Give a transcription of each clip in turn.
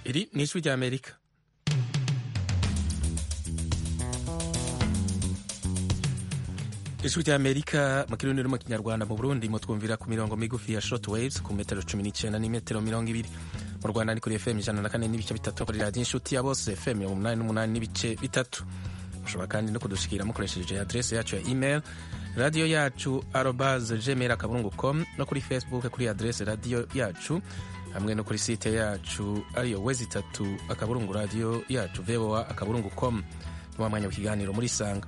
iri ni ijwi ry'amerika ijwi ry'amerika mu kirundi no mu kinyarwanda mu burundi mutwumvira ku mirongo migufi ya short waves ku metero cumi n'icyenda n'imetero mirongo ibiri mu rwanda ni kuri fm ijana na kane n'ibice bitatu kuri radiyo inshuti ya bose fm mirongo umunani n'umunani n'ibice bitatu mushobora kandi no kudushikira mukoresheje adrese yacu ya email radiyo yacu arobase gmail akaburungu com no kuri facebook kuri adrese radiyo yacu hamwe no kuri site yacu ariyo wezi itatu akaburungu radiyo yacu voa akaburungu com ni wa mwanya w'ikiganiro muri sanga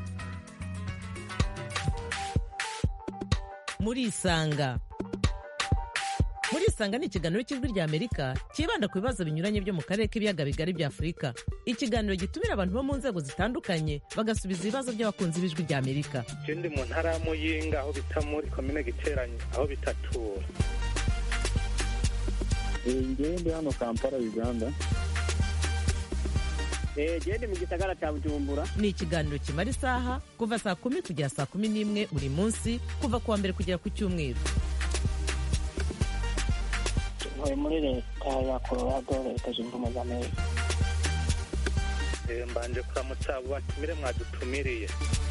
muri isanga muri isanga ni ikiganiro cy'ijwi ry'amerika cyibanda ku bibazo binyuranye byo mu karere k'ibiyaga bigari bya afurika ikiganiro gitumira abantu bo mu nzego zitandukanye bagasubiza ibibazo by'abakunzi b'ijwi ry'amerika ndi mu ntara ya muyinga aho bita muri komine giteranye aho bitatura ngewe ndi hano kampala uganda gende mu gisagara cya bujumbura ni ikiganiro kimara isaha kuva saa kumi kugera saa kumi n'imwe buri munsi kuva ku wa mbere kugera ku cyumweru ntuye muri leta ya colorado leta zunze ubumwe za amerika mbanje kuramutsa abo batumire mwadutumiriye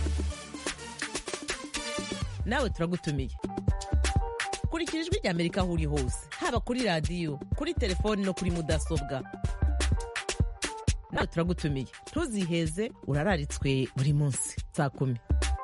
nawe turagutumiye kurikira ijwi ry'amerika aho uri hose haba kuri radiyo kuri telefoni no kuri mudasobwa nawe turagutumiye ntuziheze urararitswe buri munsi saa kumi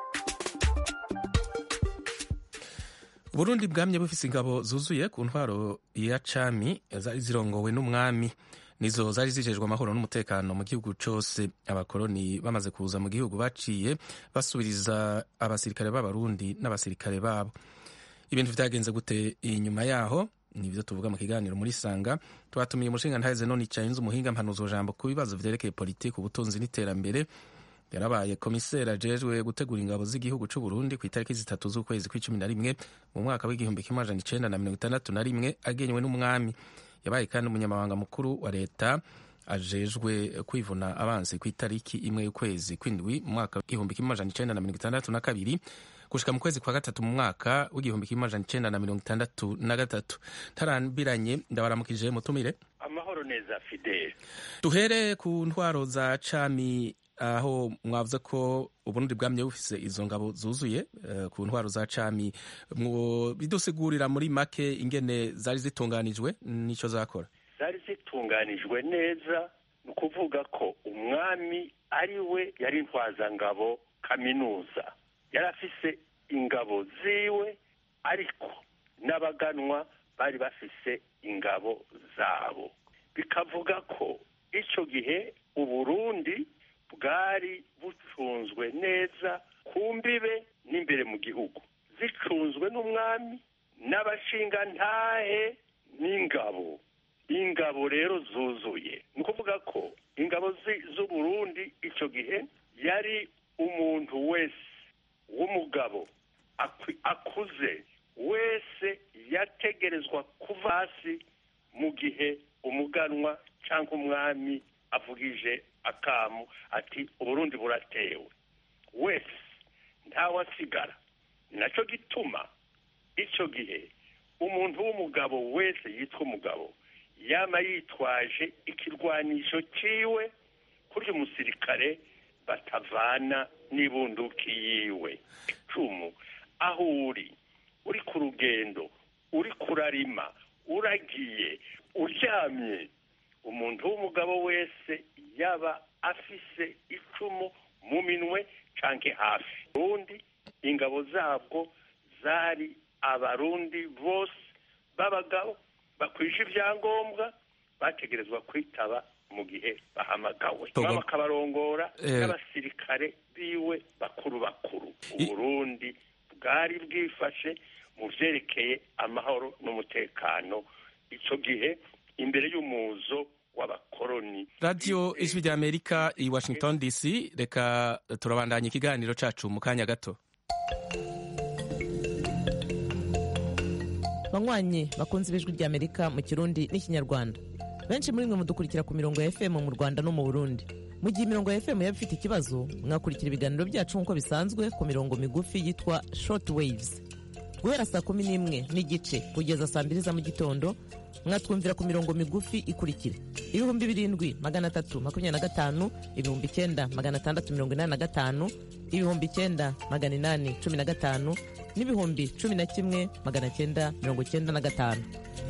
uburundi bwamye bufise ingabo zuzuye ku ntwaro ya cami zari zirongowe n'umwami nizo zari zijejwe amahoro n'umutekano mu gihugu cose abakoroni bamaze kuza mu gihugu baciye basubiriza abasirikare b'abarundi n'abasirikare babo ibintu vyagenze gute inyuma yaho nivyo tuvuga mu kiganiro muri sanga twatumiye umushinga ntaheze none icaye umuhinga mpanuzo jambo ku bibazo vyerekeye politiki ubutunzi n'iterambere yarabaye komiseri ajejwe gutegura ingabo z'igihugu c'u Burundi ku itariki zitatu z'ukwezi kw'icumi na rimwe mu mwaka w'igihumbi kimwe amajana icenda na mirongo itandatu na rimwe agenywe n'umwami yabaye kandi umunyamabanga mukuru wa leta ajejwe kwivuna abansi ku itariki imwe y'ukwezi kw'indwi mu mwaka w'igihumbi kimwe amajana icenda na mirongo itandatu na kabiri gushika mu kwezi kwa gatatu mu mwaka w'igihumbi kimwe amajana icenda na mirongo itandatu na gatatu ntarambiranye ndabaramukije mutumire amahoro neza fidele duhere ku ntwaro za cami aho mwavuze ko uburundi bwamye bufise izo ngabo zuzuye uh, ku ntwaro za cami bidusigurira muri make ingene zari zitunganijwe nico zakora zari zitunganijwe neza ni ukuvuga ko umwami ari we yari intwazangabo kaminuza yari afise ingabo ziwe ariko n'abaganwa bari bafise ingabo zabo bikavuga ko icyo gihe uburundi bwari bucunzwe neza ku mbibe n'imbere mu gihugu zicunzwe n'umwami n'abashingantahe n'ingabo ingabo rero zuzuye ni ukuvuga ko ingabo z'uburundi icyo gihe yari umuntu wese w'umugabo akuze wese yategerezwa kuva hasi mu gihe umuganwa cyangwa umwami avugije akamu ati uburundi buratewe wese ntawasigara nacyo gituma icyo gihe umuntu w'umugabo wese yitwa umugabo yaba yitwaje ikirwanisho cyiwe kuri umusirikare batavana n'ibunduki yiwe icumu aho uri uri ku rugendo uri kurarima uragiye uryamye umuntu w'umugabo wese yaba afise icumu mu minwe canke hafi urundi ingabo zabwo zari abarundi bose b'abagabo bakwije ibyangombwa bategerezwa kwitaba mu gihe bahamagawe bakabarongora n'abasirikare biwe bakuru bakuru uburundi bwari bwifashe mu vyerekeye amahoro n'umutekano ico gihe imbere y'umuzo w'abakoroni radiyo ijwi rya amerika i washington dc reka turabandanya ikiganiro cacu mu kanya gato banywanyi bakunze ibijwi rya amerika mu kirundi n'ikinyarwanda benshi muri mwe mudukurikira ku mirongo ya fm mu rwanda no mu burundi mu gihe imirongo ya fm yaba ifite ikibazo mwakurikira ibiganiro byacu nk'uko bisanzwe ku mirongo migufi yitwa short waves guhera saa kumi n'imwe n'igice kugeza saa mbiri za mu gitondo mwatwumvira ku mirongo migufi ikurikira ibihumbi birindwi magana atatu makumyabiri na gatanu ibihumbi icyenda magana atandatu mirongo inani na gatanu ibihumbi icyenda magana inani cumi na gatanu n'ibihumbi cumi na kimwe magana cyenda mirongo cyenda na gatanu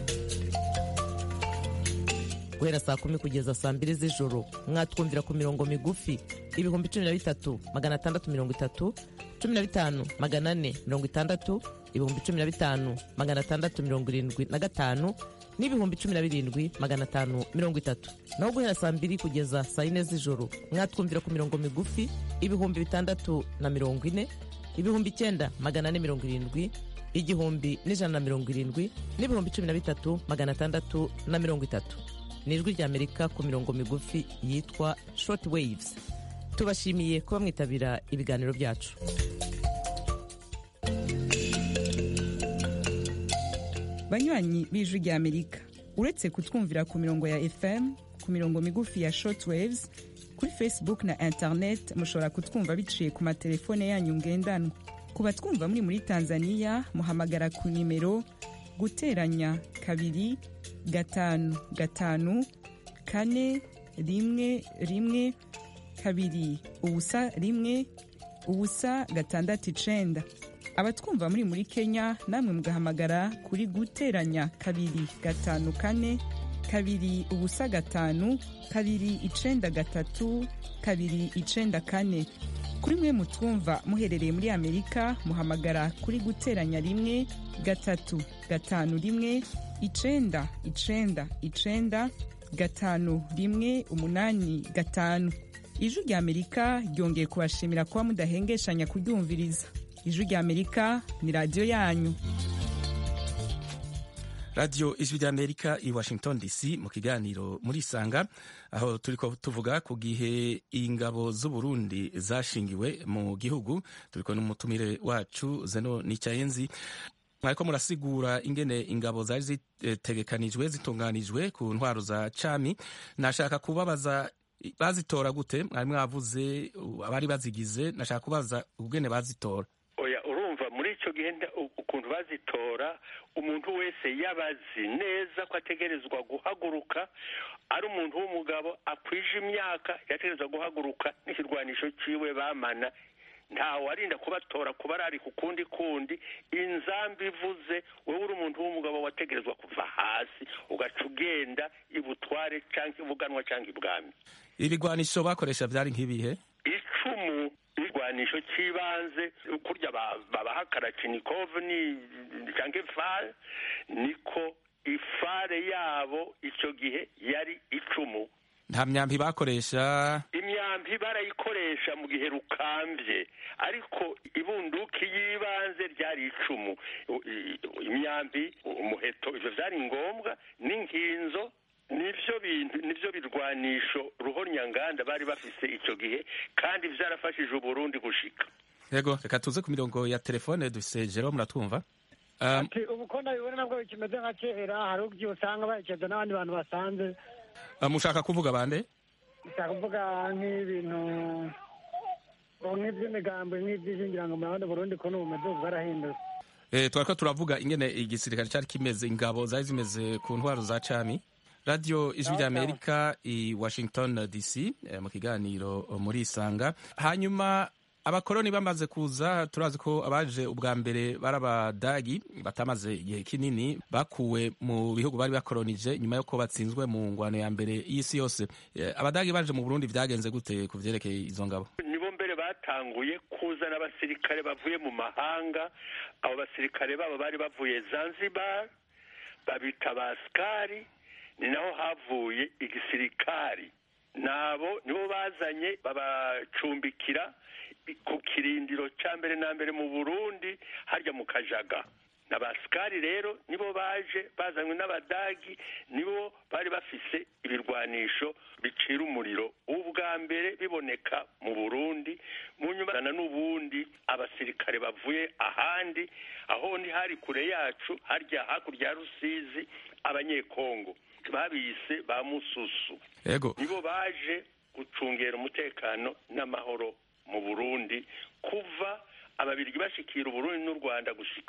guhera saa kumi kugeza saa mbiri z'ijoro mwatwumvira ku mirongo migufi ibihumbi cumi na bitatu magana atandatu mirongo itatu cumi na bitanu magana ane mirongo itandatu ibihumbi cumi na bitanu magana atandatu mirongo irindwi na gatanu n'ibihumbi cumi na birindwi magana atanu mirongo itatu naho guhera saa mbiri kugeza saa yine z'ijoro mwatwumvira ku mirongo migufi ibihumbi bitandatu na mirongo ine ibihumbi icyenda magana ane mirongo irindwi igihumbi n'ijana na mirongo irindwi n'ibihumbi cumi na bitatu magana atandatu na mirongo itatu ni ijwi ry'amerika ku mirongo migufi yitwa short waves tubashimiye kuba mwitabira ibiganiro byacu banywanyi b'ijwi ry'amerika uretse kutwumvira ku mirongo ya fm ku mirongo migufi ya short waves kuri facebook na internet mushobora kutwumva biciye ku matelefone yanyu ngendanwa ku batwumva muri muri tanzania muhamagara ku nimero guteranya kabiri gatanu gatanu kane rimwe rimwe kabiri ubusa rimwe ubusa gatandatu icenda abatwumva muri muri kenya namwe mugahamagara kuri guteranya kabiri gatanu kane kabiri ubusa gatanu kabiri icenda gatatu kabiri icenda kane kuri mwe mutwumva muherereye muri amerika muhamagara kuri guteranya rimwe gatatu gatanu rimwe icenda icenda icenda gatanu rimwe umunani gatanu ijwi rya amerika ryongeye kubashimira kuba mudahengeshanya kuryumviriza ijwi rya amerika ni radiyo yanyu radiyo ijwi ry'amerika i washington dc mu kiganiro muri isanga aho turi tuvuga ku gihe ingabo z'uburundi zashingiwe mu gihugu turi kumwe n'umutumire wacu zeno nicyayenzi mwariko murasigura ingene ingabo zari zitegekanijwe zitunganijwe ku ntwaro za cami nashaka kubabaza bazitora gute mwari mwavuze abari bazigize nashaka kubaza ubwene bazitora oya urumva muri icyo gihe ukuntu bazitora umuntu wese yabazi neza ko ategerezwa guhaguruka ari umuntu w'umugabo akwije imyaka yategerezwa guhaguruka n'ikirwanisho ciwe bamana ntawe arinda kubatora kuba ari ku kundi kundi inzambi ivuze wowe uri umuntu w'umugabo wategerezwa kuva hasi ugaca ugenda ibutware cyangwa ibuganwa cyangwa ibwami ibigwanisho bakoresha byari nk'ibihe icumu igwanisho cy'ibanze kurya babaha karacinikov ni cyangwa ifare niko ifare yabo icyo gihe yari icumu nta myambi bakoresha imyambi barayikoresha mu gihe rukambye ariko ibunduki y'ibanze ryari icumu imyambi umuheto ibyo byari ngombwa n'inkinzo nivyo bintu nivyo birwanisho ruhonyanganda bari bafise icyo gihe kandi vyarafashije uburundi gushika yego reka tuze ku mirongo ya telefone dufise jero muratwumva ati ubu ko ndabibona nabwo kimeze nka kera hari ubwo usanga baherekeza n'abandi bantu basanze mushaka kuvuga bande nshaka kuvuga nk'ibintu nk'iby'imigambo nk'iby'ishingira ngo murabona burundi ko n'ubumeze bwarahindutse eh twariko turavuga ingene igisirikare cyari kimeze ingabo zari zimeze ku ntwaro za cami radio ijwi rya amerika i washington dc mu kiganiro muri isanga hanyuma abakoroni bamaze kuza turazi ko abaje ubwa mbere bari abadagi batamaze igihe kinini bakuwe mu bihugu bari bakoronije nyuma y'uko batsinzwe mu ngwano ya mbere y'isi yose abadagi baje mu burundi byagenze gute ku vyerekeye izo ngabo nibo mbere batanguye kuzana abasirikare bavuye mu mahanga abo basirikare babo bari bavuye zanzibar babita basikari ni naho havuye igisirikari nabo nibo bazanye babacumbikira ku kirindiro cya mbere na mbere mu burundi harya mu kajaga n'abasikari rero nibo baje bazanywe n'abadagi nibo bari bafise ibirwanisho bicira umuriro ubwa mbere biboneka mu burundi mu nyuma n'ubundi abasirikare bavuye ahandi aho ni hari kure yacu harya hakurya ya rusizi abanyekongo babise ba mususu yego nibo baje gucungera umutekano n'amahoro mu burundi kuva ababirigi bashikira uburundi n'u rwanda gushika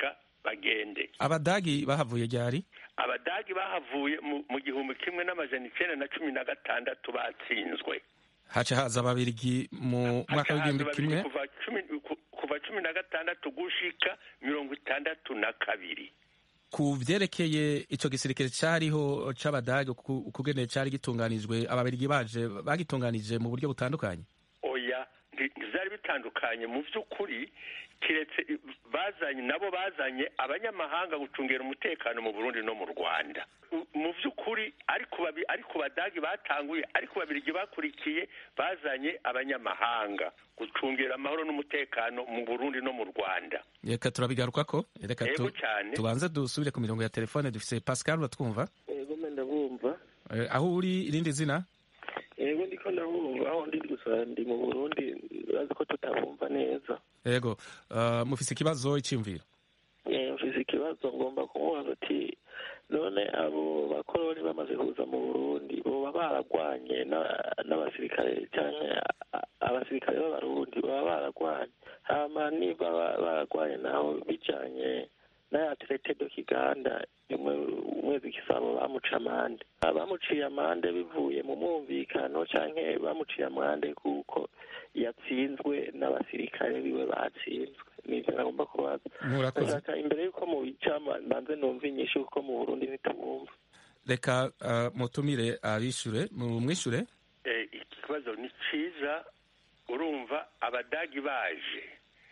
bagende abadagi bahavuye ryari abadagi bahavuye mu- mu gihumbi kimwe n'amajana icenda na cumi na gatandatu batsinzwe haca haza ababirigi mu mwaka w'igihumbi Hakaza kimwe babiri kuva cumi ku- kuva cumi na gatandatu gushika mirongo itandatu na kabiri ku vyerekeye ico gisirikare cariho c'abadagi ku- ukugene cari gitunganijwe ababirigi baje bagitunganije mu buryo butandukanye oya nti- ntivyari bitandukanye mu vy'ukuri kiretse i- bazanye nabo bazanye abanyamahanga gucungera umutekano mu burundi no mu rwanda U- mu vy'ukuri ariko babi- ariko badagi batanguye ariko babirigi bakurikiye bazanye abanyamahanga gucungera amahoro n'umutekano mu burundi no mu rwanda reka turabigarukako reka Yego tu- cane. tubanze dusubire ku mirongo ya telefone dufise pascal uratwumva yego mbe ndabumva Eh, aho uri irindi zina yego ndiko ndabumva aho ndi gusa ndi mu burundi urazi ko tutabumva neza yego uh, mufise ikibazo iciyumviro Eh, mfise ikibazo ngomba kumubaza ati none abo bakoroni bamaze kuza mu burundi boba baragwanye na- n'abasirikare canke a- abasirikare b'abarundi baba baragwanye hama niba ba- baragwanye naho bijanye n'aya traité do kiganda imwe umwezi gisabo bamuca amande bamuciye amande bivuye mu mwumvikano canke bamuciye amande kuko yatsinzwe n'abasirikare biwe batsinzwe nivyo nagomba kubaza murakoze ndashaka imbere y'uko mubica mbanze numva inyishu kuko mu burundi ntitubumva reka uh, mutumire abishure mumwishure Eh, iki kibazo ni ciza urumva abadagi baje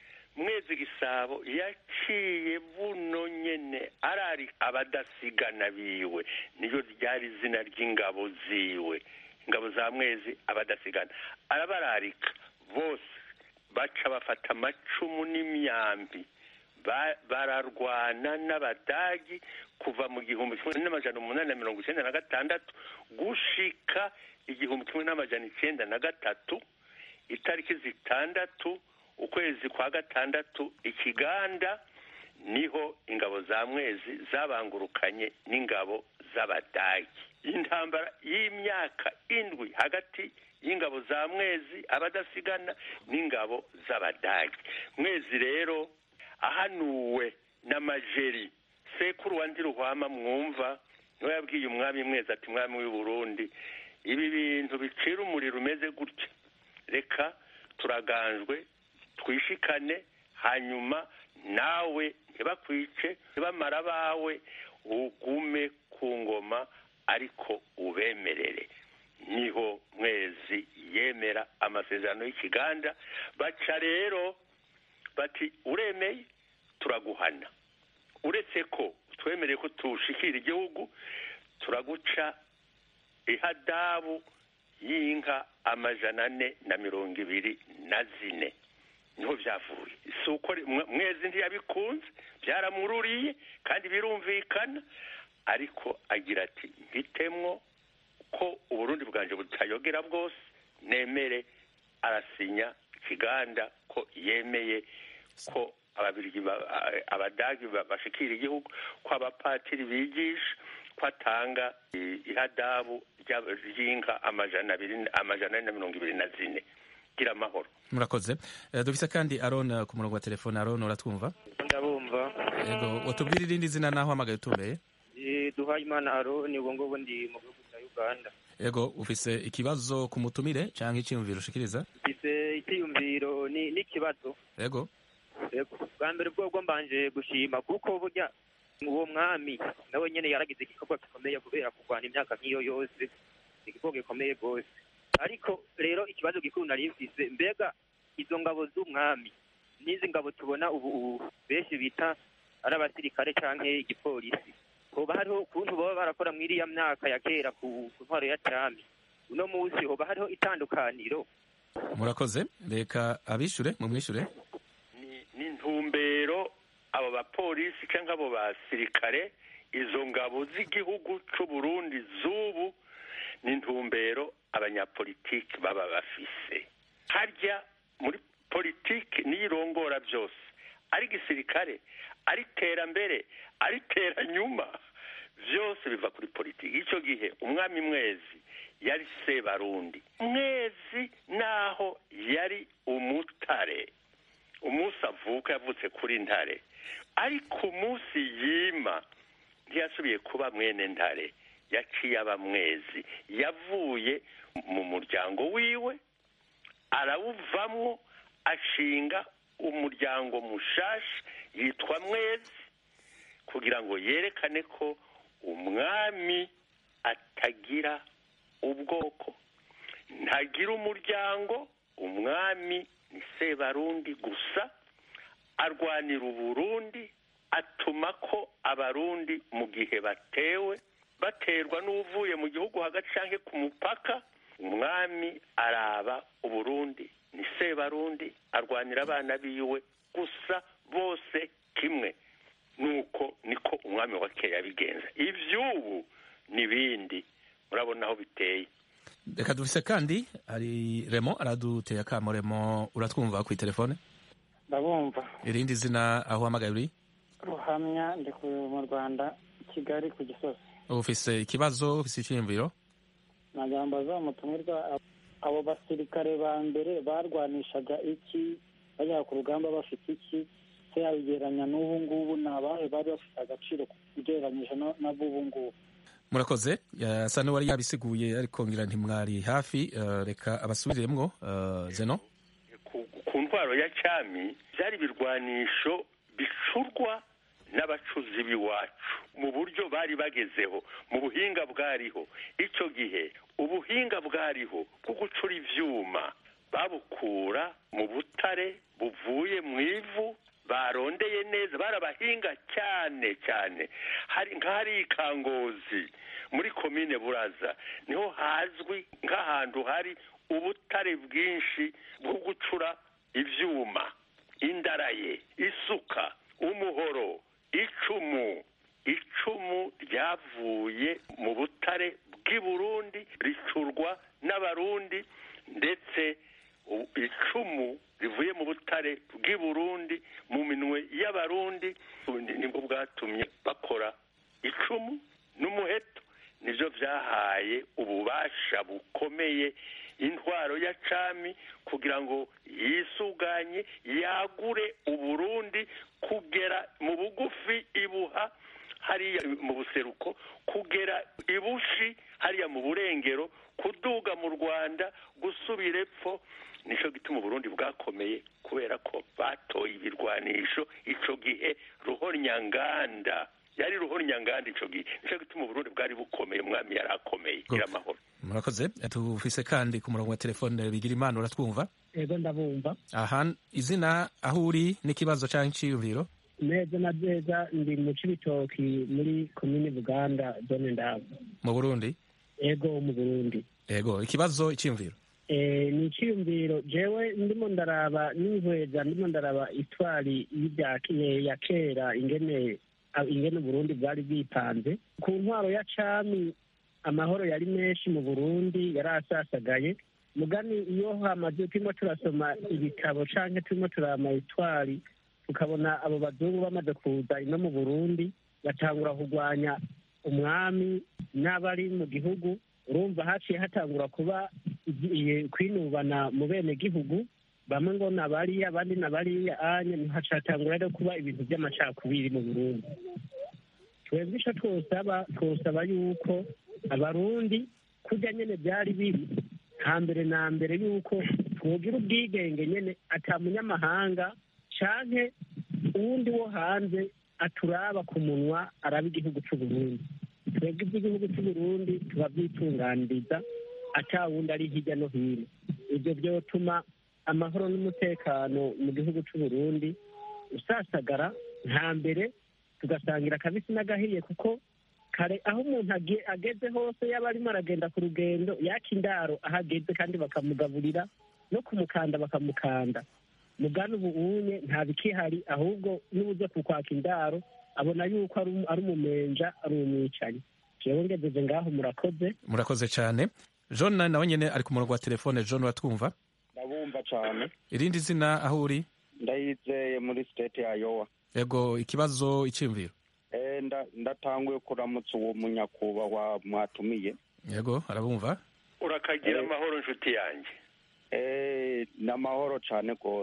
mwezi gisabo yaciye buno nyene arari abadasigana biwe niyo ryari izina ry'ingabo ziwe ingabo za mwezi abadasigana arabararika bose baca bafata amacumu n'imyambi Ba- bararwana n'abadagi kuva mu gihumbi kimwe n'amajana umunani na mirongo icyenda na gatandatu gushika igihumbi kimwe n'amajana icyenda na gatatu itariki zitandatu ukwezi kwa gatandatu ikiganda niho ingabo za mwezi zabangurukanye n'ingabo z'abadagi intambara y'imyaka indwi hagati y'ingabo za mwezi abadasigana n'ingabo z'abadagi mwezi rero ahanuwe n'amajeri sekuru wa ndiruhwama mwumva niwe yabwiye umwami mwezi ati mwami w'i burundi ibi bintu bicira umuriro umeze gutya reka turaganjwe twishikane hanyuma nawe ntibakwice ntibamara abawe ugume ku ngoma ariko ubemerere niho mwezi yemera amasezerano y'ikiganda baca rero bati uremeye turaguhana uretse ko twemereye ko tushikira igihugu turaguca ihadabu y'inka amajana ane na mirongo ibiri na zine niho byavuye si uko mwe- mwezi ntiyabikunze byaramururiye kandi birumvikana ariko agira ati mpitemwo ko uburundi bwanje butayogera bwose nemere arasinya ikiganda ko yemeye ko ababirigi ba- a- abadagi ba- bashikira igihugu ko abapatiri bigisha ko atanga i- ihadabu rya- ry'inka amajana abiri amajana ane na mirongo ibiri na zine gira amahoro murakoze Eh, dufise kandi aron eh, ku murongo wa telefone aron uratwumva ndabumva yego watubwira irindi zina naho hamagaye utumbeye Eh, duhaye imana aroni ubwo ngubwo ndi mu gihugu cya uganda yego ufise ikibazo ku mutumire canke iciyumviro ushikiriza mfise icyiyumviro ni n'ikibazo yego Yego. bwa mbere bwobwo mbanje gushima kuko burya uwo mwami nawe nyene yaragize igikorwa gikomeye kubera kurwana imyaka nk'iyo yose igikorwa gikomeye rwose ariko rero ikibazo gikuru nari mfise mbega izo ngabo z'umwami n'izi ngabo tubona ubu ubu benshi bita ari abasirikare canke igipolisi hoba hariho ukuntu baba barakora muri iriya myaka ya kera ku ku ntwaro ya cami uno munsi hoba hariho itandukaniro murakoze reka abishure mumwishure ni n'intumbero abo bapolisi cyangwa abo basirikare izo ngabo z'igihugu c'u Burundi z'ubu ni intumbero abanyapolitiki baba bafise harya muri politiki niyo irongora byose ari gisirikare ari terambere ari teranyuma byose biva kuri politiki icyo gihe umwami mwezi yari sebarundi mwezi naho yari umutare umunsi avuka yavutse kuri ntare ariko umunsi yima ntiyasubiye kuba mwene ntare yaciye aba mwezi yavuye mu muryango wiwe arawuvamwo ashinga umuryango mushashi yitwa mwezi kugira ngo yerekane ko umwami atagira ubwoko ntagira umuryango umwami ni sebarundi gusa arwanira uburundi atuma ko abarundi mu gihe batewe baterwa n'uvuye mu gihugu hagati cyangwa ku mupaka umwami araba uburundi ni sebarundi arwanira abana biwe gusa bose kimwe nuko niko umwami wa kera yabigenza iby'ubu n'ibindi murabona aho biteye reka dufise kandi hari remo araduteye akamo remo uratwumva ku telefone ndabumva irindi zina aho uhamagaye uri ruhamya ndi mu rwanda kigali ku gisozi ufise ikibazo ufise icyiyumviro nagira ngo bazamutumirwa abo basirikare ba mbere barwanishaga iki bajya ku rugamba bafite iki se yabigereranya n'ubu ngubu ni abahe bari bafite agaciro ugereranyije n'ab'ubu ngubu murakoze yasa n'uwari yabisiguye ariko ngira ntimwari hafi reka abasubiriremwo zeno ku ntwaro ya cyami byari ibirwanisho bicurwa n'abacuzi b'iwacu mu buryo bari bagezeho mu buhinga bwariho icyo gihe ubuhinga bwariho bwo gucura ibyuma babukura mu butare buvuye mu ivu barondeye neza barabahinga cyane cyane hari nk'ahari ikangozi muri komine buraza niho hazwi nk'ahantu hari ubutare bwinshi bwo gucura ibyuma indaraye isuka umuhoro icumu icumu ryavuye mu butare bw'i burundi ricurwa n'abarundi ndetse icumu rivuye mu butare bw'i burundi mu minwe y'abarundi nibwo bwatumye bakora icumu n'umuheto nibyo byahaye ububasha bukomeye intwaro ya cami kugira ngo yisuganye yagure uburundi kugera mu bugufi ibuha hariya mu buseruko kugera ibushi hariya mu burengero kuduga mu rwanda gusubira epfo nicyo gituma uburundi bwakomeye kubera ko batoye ibirwanisho icyo gihe ruhornyanganda yari ruhornyanganda icyo gihe nicyo gituma uburundi bwari bukomeye umwami yari akomeye gira amahoro murakoze tufise kandi ku murongo wa telefone bigira imana uratwumva yego ndabumva aha izina aho uri n'ikibazo cyangwa icyiyumviro neza na neza ndi mu cibitoki muri komini buganda zone ndabo mu burundi yego mu burundi yego ikibazo icyiyumviro ni icyiyumviro jewe ndimo ndaraba n'inkweza ndimo ndaraba itwari ya kera ingene ingene uburundi bwari bwipanze ku ntwaro ya cami amahoro yari menshi mu burundi yari asasagaye mugani iyo hamaze turimo turasoma ibitabo canke turimo turama itwari tukabona abo bazungu bamaze kuza ino mu burundi batangura kurwanya umwami n'abari mu gihugu urumva haciye hatangura kuba kwinubana mu bene gihugu bamwe ngo nabariya abandi nabariya anye hacatangura rero kuba ibintu by'amacakubiri mu burundi twebwe ico twosaba twosaba yuko abarundi kurya nyene byari biri hambere na mbere yuko twogira ubwigenge nyene ata munyamahanga canke uwundi wo hanze aturaba ku munwa araba igihugu c'uburundi twebwe iby'igihugu c'uburundi tubavyitunganiriza ata wundi ari hirya no hino ivyo vyotuma amahoro n'umutekano mu gihugu c'uburundi usasagara nta mbere tugasangira akabisi n'agahiye kuko kare aho umuntu ageze hose yaba arimo aragenda ku rugendo yaka indaro aho ageze kandi bakamugaburira no kumukanda bakamukanda mugana ubu unye nta bikihari ahubwo n'ubuze kukwaka indaro abona yuko ari umumenja ari umwicanyi jewe ngejeje ngaho murakoze murakoze cyane john nawe nyine ari ku murongo wa telefone john uratwumva ndabumva cyane irindi zina aho uri ndayizeye muri state ya yowa yego ikibazo icyiyumviro ndatanguye kuramutsa uwo munyakubahwa mwatumiye yego arabumva urakagira amahoro inshuti yanjye ni amahoro cyane rwose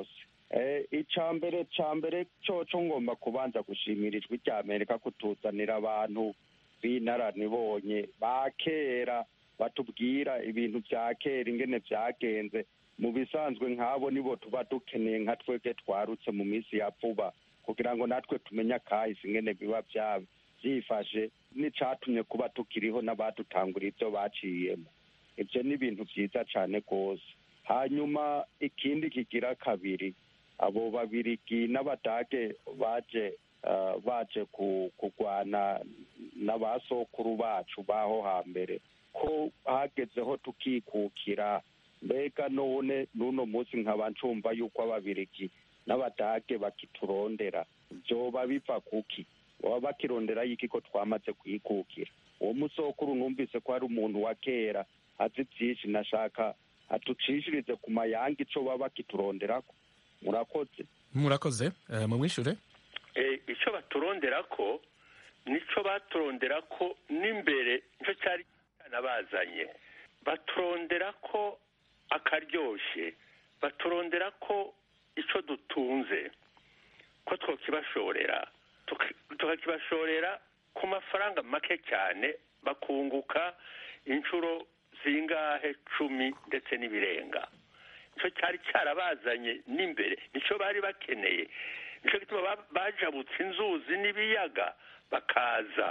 icya mbere cya mbere cyoco ngomba kubanza gushimira ijwi rya amerika kutuzanira abantu b'inararibonye ba kera batubwira ibintu bya kera ingene byagenze mu bisanzwe nk'abo nibo tuba dukeneye nka twebwe twarutse mu minsi ya vuba kugira ngo natwe tumenye akahise ingene biba byifashe n'icatumye kuba tukiriho n'abadutangura ibyo baciyemo ibyo ni ibintu byiza cyane rwose hanyuma ikindi kigira kabiri abo babirigi n'abadage baje baje kurwana n'abasokuru bacu baho hambere ko hagezeho tukikukira mbega none n'uno munsi nkaba ncumva yuko ababirigi n'abadage bakiturondera byoba biva kuki baba bakirondera y'iki ko twamaze kwikukira uwo musokuru numvise ko hari umuntu wa kera azi byinshi nashaka atucishirize ku mayanga ico baba bakituronderako murakoze murakoze mumwishure icyo baturondera ko nicyo baturondera ko n'imbere nicyo cyari cyanabazanye baturondera ko akaryoshye baturondera ko icyo dutunze ko twakibashorera tukakibashorera ku mafaranga make cyane bakunguka inshuro zingahe cumi ndetse n'ibirenga nicyo cyari cyarabazanye n'imbere nicyo bari bakeneye nicyo gituma bajabutse inzuzi n'ibiyaga bakaza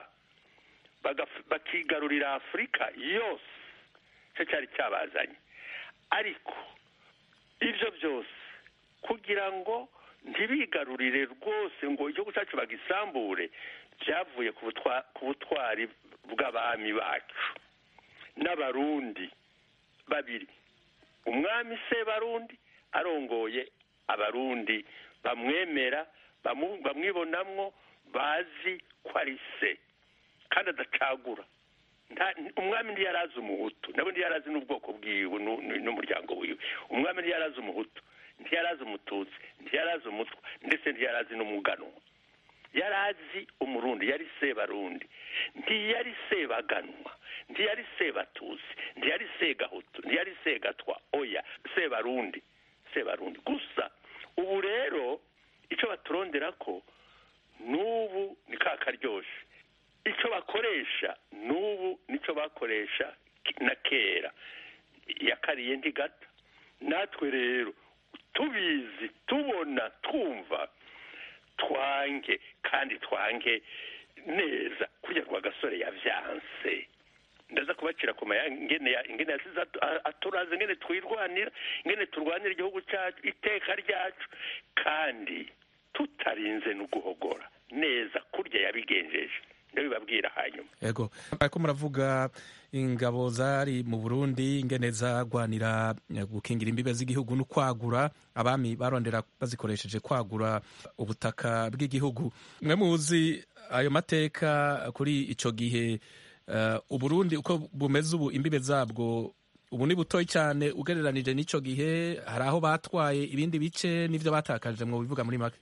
bakigarurira afurika yose nicyo cyari cyabazanye ariko ibyo byose kugira ngo ntibigarurire rwose ngo igihugu cyacu bagisambure byavuye ku butwari bw'abami bacu n'abarundi babiri umwami se barundi arongoye abarundi bamwemera bamwibonamwo bazi ko ari se kandi adacagura umwami ntiyari azi umuhutu nabo ntiyari azi n'ubwoko bwiwe n'umuryango wiwe umwami ntiyari azi umuhutu ntiyari azi umututsi ntiyari azi umutwa ndetse ntiyari azi n'umuganwa yari azi umurundi yari sebarundi ntiyari sebaganwa ntiyari sebatusi ntiyari segahutu ntiyari segatwa oya sebarundi sebarundi gusa ubu rero icyo baturondera ko n'ubu ni ka karyoshe icyo bakoresha n'ubu nicyo bakoresha na kera yakariye ntigata natwe rero tubizi tubona twumva twange kandi twange neza kurya rwa gasore yavyanse ndaza kubacira ku ingene ingene yasize aturaze ingene twirwanira ingene turwanira igihugu cyacu iteka ryacu kandi tutarinze no guhogora neza kurya yabigenjeje ndabibabwira hanyuma yego ariko muravuga ingabo zari mu burundi ingene zagwanira gukingira imbibe z'igihugu no kwagura abami barondera bazikoresheje kwagura ubutaka bw'igihugu mwe muzi ayo mateka kuri ico gihe uh, uburundi uko bumeze ubu imbibe zabwo ubu ni butoyi cyane ugereranije n'ico gihe hari aho batwaye ibindi bice n'ivyo batakaje mu bivuga muri make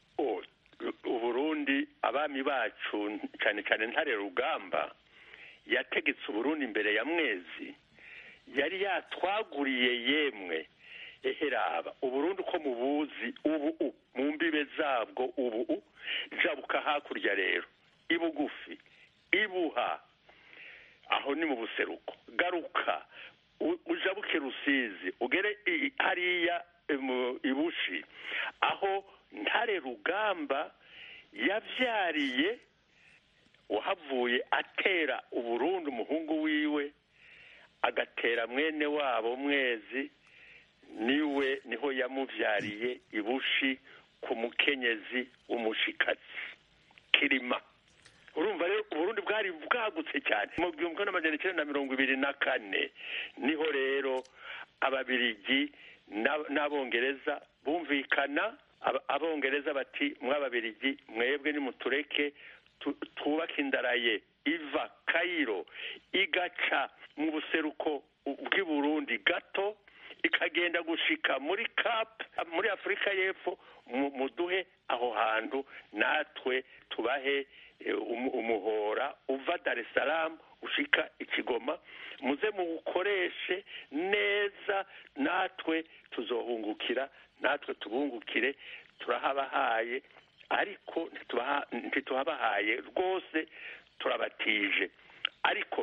abami bacu cyane cyane ntare rugamba yategetse uburundi imbere ya mwezi yari yatwaguriye yemwe eheraba uburundi uko mubuzi ubu mu mbibe zabwo ubu jabuka hakurya rero ibugufi ibuha aho ni mu buseruko garuka ujabuke rusizi ugere hariya ibushi aho ntare rugamba yabyariye uhavuye atera uburundi umuhungu wiwe agatera mwene wabo mwezi niwe niho yamubyariye ibushi ku mukenyezi w'umushikazi kirima urumva rero uburundi bwari bwagutse cyane mu gihumbi kimwe n'amajana icyenda na mirongo ibiri na kane niho rero ababirigi n'abongereza bumvikana abongereza bati mw'ababirigi mwebwe nimutureke twubake indaraye iva kayiro igaca mu buseruko bw'i burundi gato ikagenda gushika muri cap muri afurika y'epfo muduhe aho hantu natwe tubahe umuhora uva dar es salaam ushika ikigoma muze muwukoreshe neza natwe tuzohungukira natwe tubungukire turahabahaye ariko ntituhabahaye rwose turabatije ariko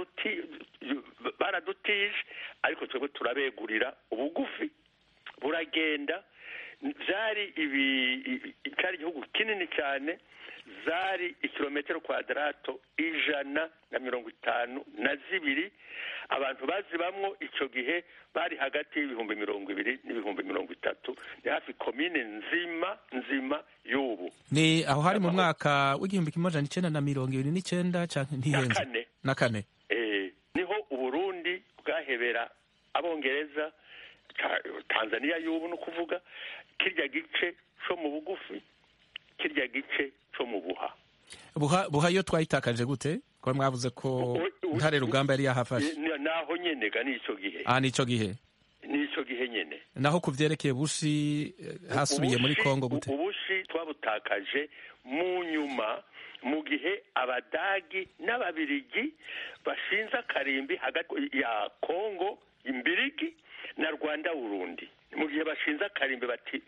baradutije ariko twebwe turabegurira ubugufi buragenda byari ibi cyari igihugu kinini cyane zari ikilometero kwadarato ijana na mirongo itanu na zibiri abantu bazibamwo icyo gihe bari hagati y'ibihumbi mirongo ibiri n'ibihumbi mirongo itatu ni hafi komine nzima nzima y'ubu ni aho hari mu mwaka w'igihumbi kimwe amajana icyenda na mirongo ibiri n'icyenda ntihenze na kane na kane niho uburundi bwahebera abongereza tanzania y'ubu ni ukuvuga kirya gice cyo mu bugufi kirya gice cyo mu buha buha buha yo twayitakaje gute ko mwavuze ko ntare rugamba yari yahafashe naho nyene ga n'icyo gihe ah nico gihe n'icyo gihe nyene naho ku vyerekeye bushi hasubiye muri kongo gute ubushi twabutakaje mu nyuma mu gihe abadagi n'ababirigi bashinze akarimbi hagati ya kongo imbirigi na rwanda burundi mu gihe bashinze akarimbi bati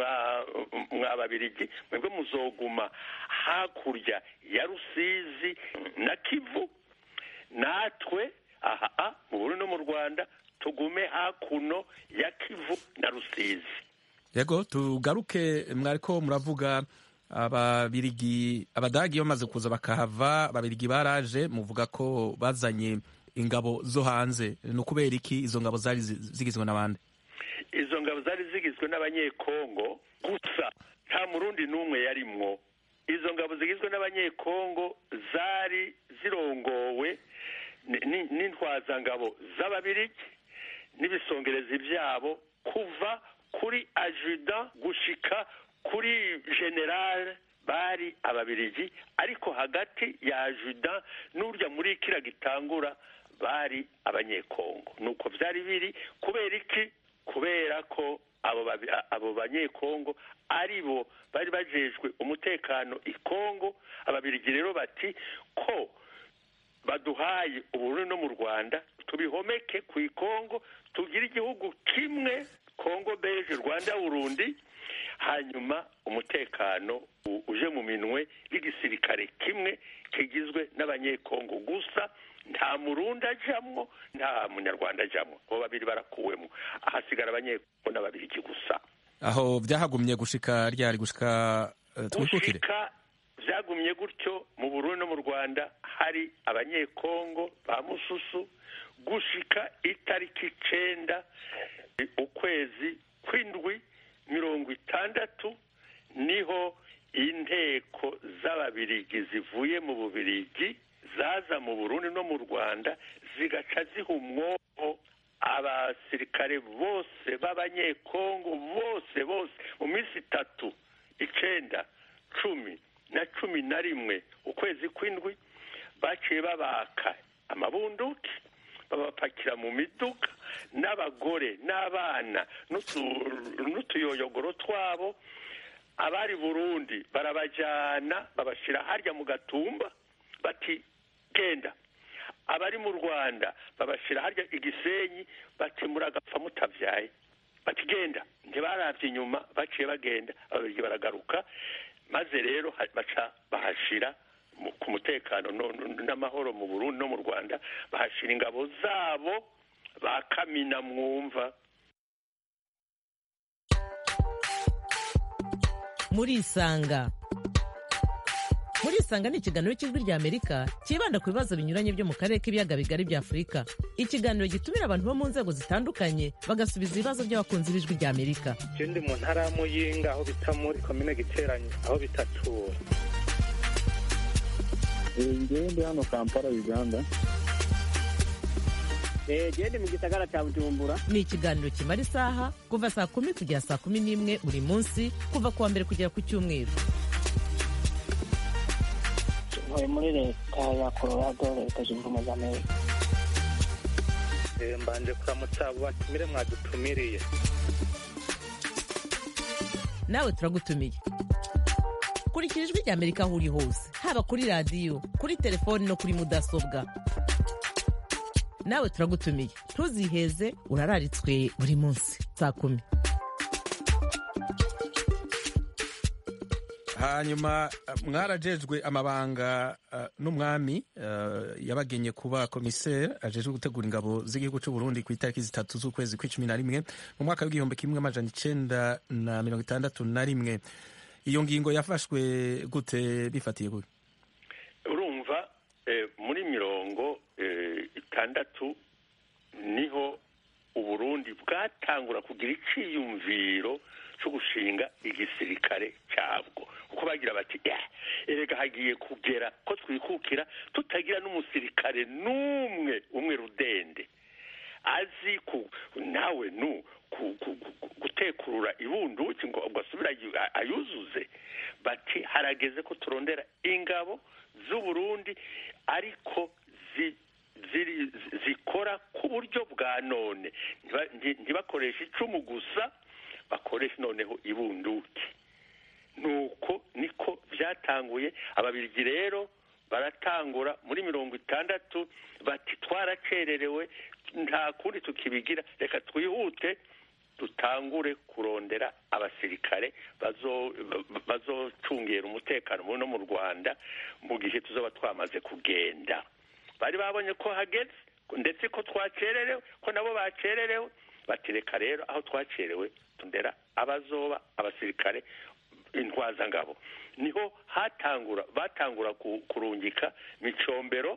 mwa babirigi mwebwe muzoguma hakurya ya rusizi na kivu natwe aha mu burundi no mu rwanda tugume hakuno ya kivu na rusizi yego tugaruke mwariko muravuga ababirigi abadagi bamaze kuza bakahava ababirigi baraje muvuga ko bazanye ingabo zo hanze ni ukubera iki izo ngabo zari zigizwe n'abandi izo ngabo zari zigizwe n'abanyekongo gusa nta murundi n'umwe yarimwo izo ngabo zigizwe n'abanyekongo zari zirongowe n'intwazangabo z'ababirigi n'ibisongerezi byabo kuva kuri ajuda gushika kuri generale bari ababirigi ariko hagati ya ajuda n'urya muri kira gitangura bari abanyekongo nuko byari biri kubera iki kubera ko abo banyekongo ari bo bari bajejwe umutekano i kongo ababirigi rero bati ko baduhaye uburundi no mu rwanda tubihomeke ku ikongo tugire igihugu kimwe kongo beje rwanda burundi hanyuma umutekano uje mu minwe y'igisirikare kimwe kigizwe n'abanyekongo gusa nta murundi ajamwo nta munyarwanda ajamwo abo babiri barakuwemo ahasigara abanyekongo n'ababirigi gusa aho byahagumye gushika ryari gushika twikukire gushika byagumye gutyo mu burundi no mu rwanda hari abanyekongo ba mususu gushika itariki icenda ukwezi kw'indwi mirongo itandatu niho inteko z'ababirigi zivuye mu bubirigi zaza mu burundi no mu rwanda zigaca ziha umwobo abasirikare bose b'abanyekongo bose bose mu minsi itatu icenda cumi na cumi na rimwe ukwezi kw'indwi baciye babaka amabunduki babapakira mu miduga n'abagore n'abana n'utuyoyogoro twabo abari burundi barabajyana babashyira harya mu gatumba bati genda abari mu rwanda babashyira harya igisenyi bati muragapfa mutabyaye bati genda ntibarabye inyuma baciye bagenda ababirigi baragaruka maze rero baca bahashira ku mutekano n'amahoro mu burundi no mu rwanda bahashira ingabo zabo ba kamina mwumva murisanga murisanga ni ikiganiro cy'ijwi ry'amerika cyibanda ku bibazo binyuranye byo mu karere k'ibiyaga bigari bya afurika ikiganiro gitumira abantu bo mu nzego zitandukanye bagasubiza ibibazo by'abakunzi b'ijwi ry'amerika icyo ndi mu ntara ya muyinga aho bita muri komine giteranye aho bita tura ngewe ndi hano kampala uganda gende mu gisagara cya bujumbura ni ikiganiro kimara isaha kuva saa kumi kugera saa kumi n'imwe buri munsi kuva ku wa mbere kugera ku cyumweru ntuye muri leta ya colorado leta zunze ubumwe za amerika Eh, mbanje kuramutsa abo batumire mwadutumiriye nawe turagutumiye kurikira ijwi rya amerika aho uri hose haba kuri radiyo kuri telefoni no kuri mudasobwa nawe turagutumiye ntuziheze urararitswe buri munsi saa kumi hanyuma uh, mwarajejwe amabanga uh, n'umwami uh, yabagenye kuba komiseri ajejwe gutegura ingabo z'igihugu cy'u Burundi ku itariki zitatu z'ukwezi kw'icumi na rimwe mu mwaka w'igihumbi kimwe amajana icenda na mirongo itandatu na rimwe iyo ngingo yafashwe gute bifatiye gute urumva eh, muri mirongo eh, itandatu niho uburundi bwatangura kugira iciyumviro cyo gushinga igisirikare cyabwo kuko bagira bati "Eh, erega hagiye kugera ko twikukira tutagira n'umusirikare n'umwe umwe rudende azi ku nawe nu ku- ku- ku- gutekurura ibunduki ngo ngo asubire ayu- ayuzuze bati harageze ko turondera ingabo z'uburundi ariko zi ziri zikora ku buryo bwa none Ntiba- nti- ntibakoreshe icumu gusa bakoresha noneho ibunduki nuko niko byatanguye ababirigi rero baratangura muri mirongo itandatu bati twaracererewe nta kundi tukibigira reka twihute dutangure kurondera abasirikare bazo- bazocungera umutekano no mu rwanda mu gihe tuzaba twamaze kugenda bari babonye ko hageze ndetse ko twacererewe ko nabo bacererewe bati reka rero aho twacerewe tundera abazoba abasirikare intwazangabo niho hatangura batangura ku- kurungika micombero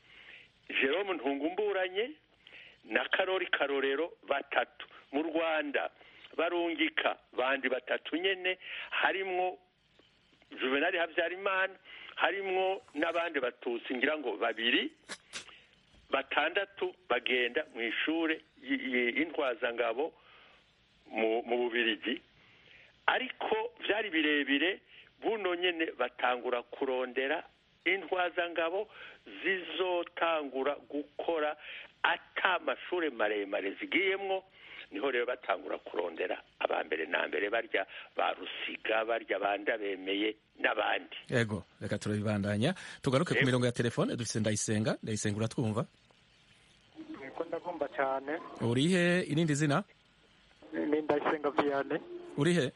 jerome ntungumburanye na karori karorero batatu mu rwanda barungika bandi batatu nyene harimwo juvenali habyarimana harimwo n'abandi batutsi ngira ngo babiri batandatu bagenda mu ishure y- y- y'intwazangabo mu mu bubirigi ariko byari birebire buno nyene batangura kurondera intwazangabo zizotangura gukora ata amashure maremare zigiyemwo niho rero batangura kurondera abambere na mbere barya ba rusiga barya banda bemeye n'abandi yego reka turabibandanya tugaruke ku Yego. mirongo ya telefone dufise ndayisenga ndayisenga uratwumva niko ndagomba cyane urihe irindi zina ni ndayisenga viyane urihe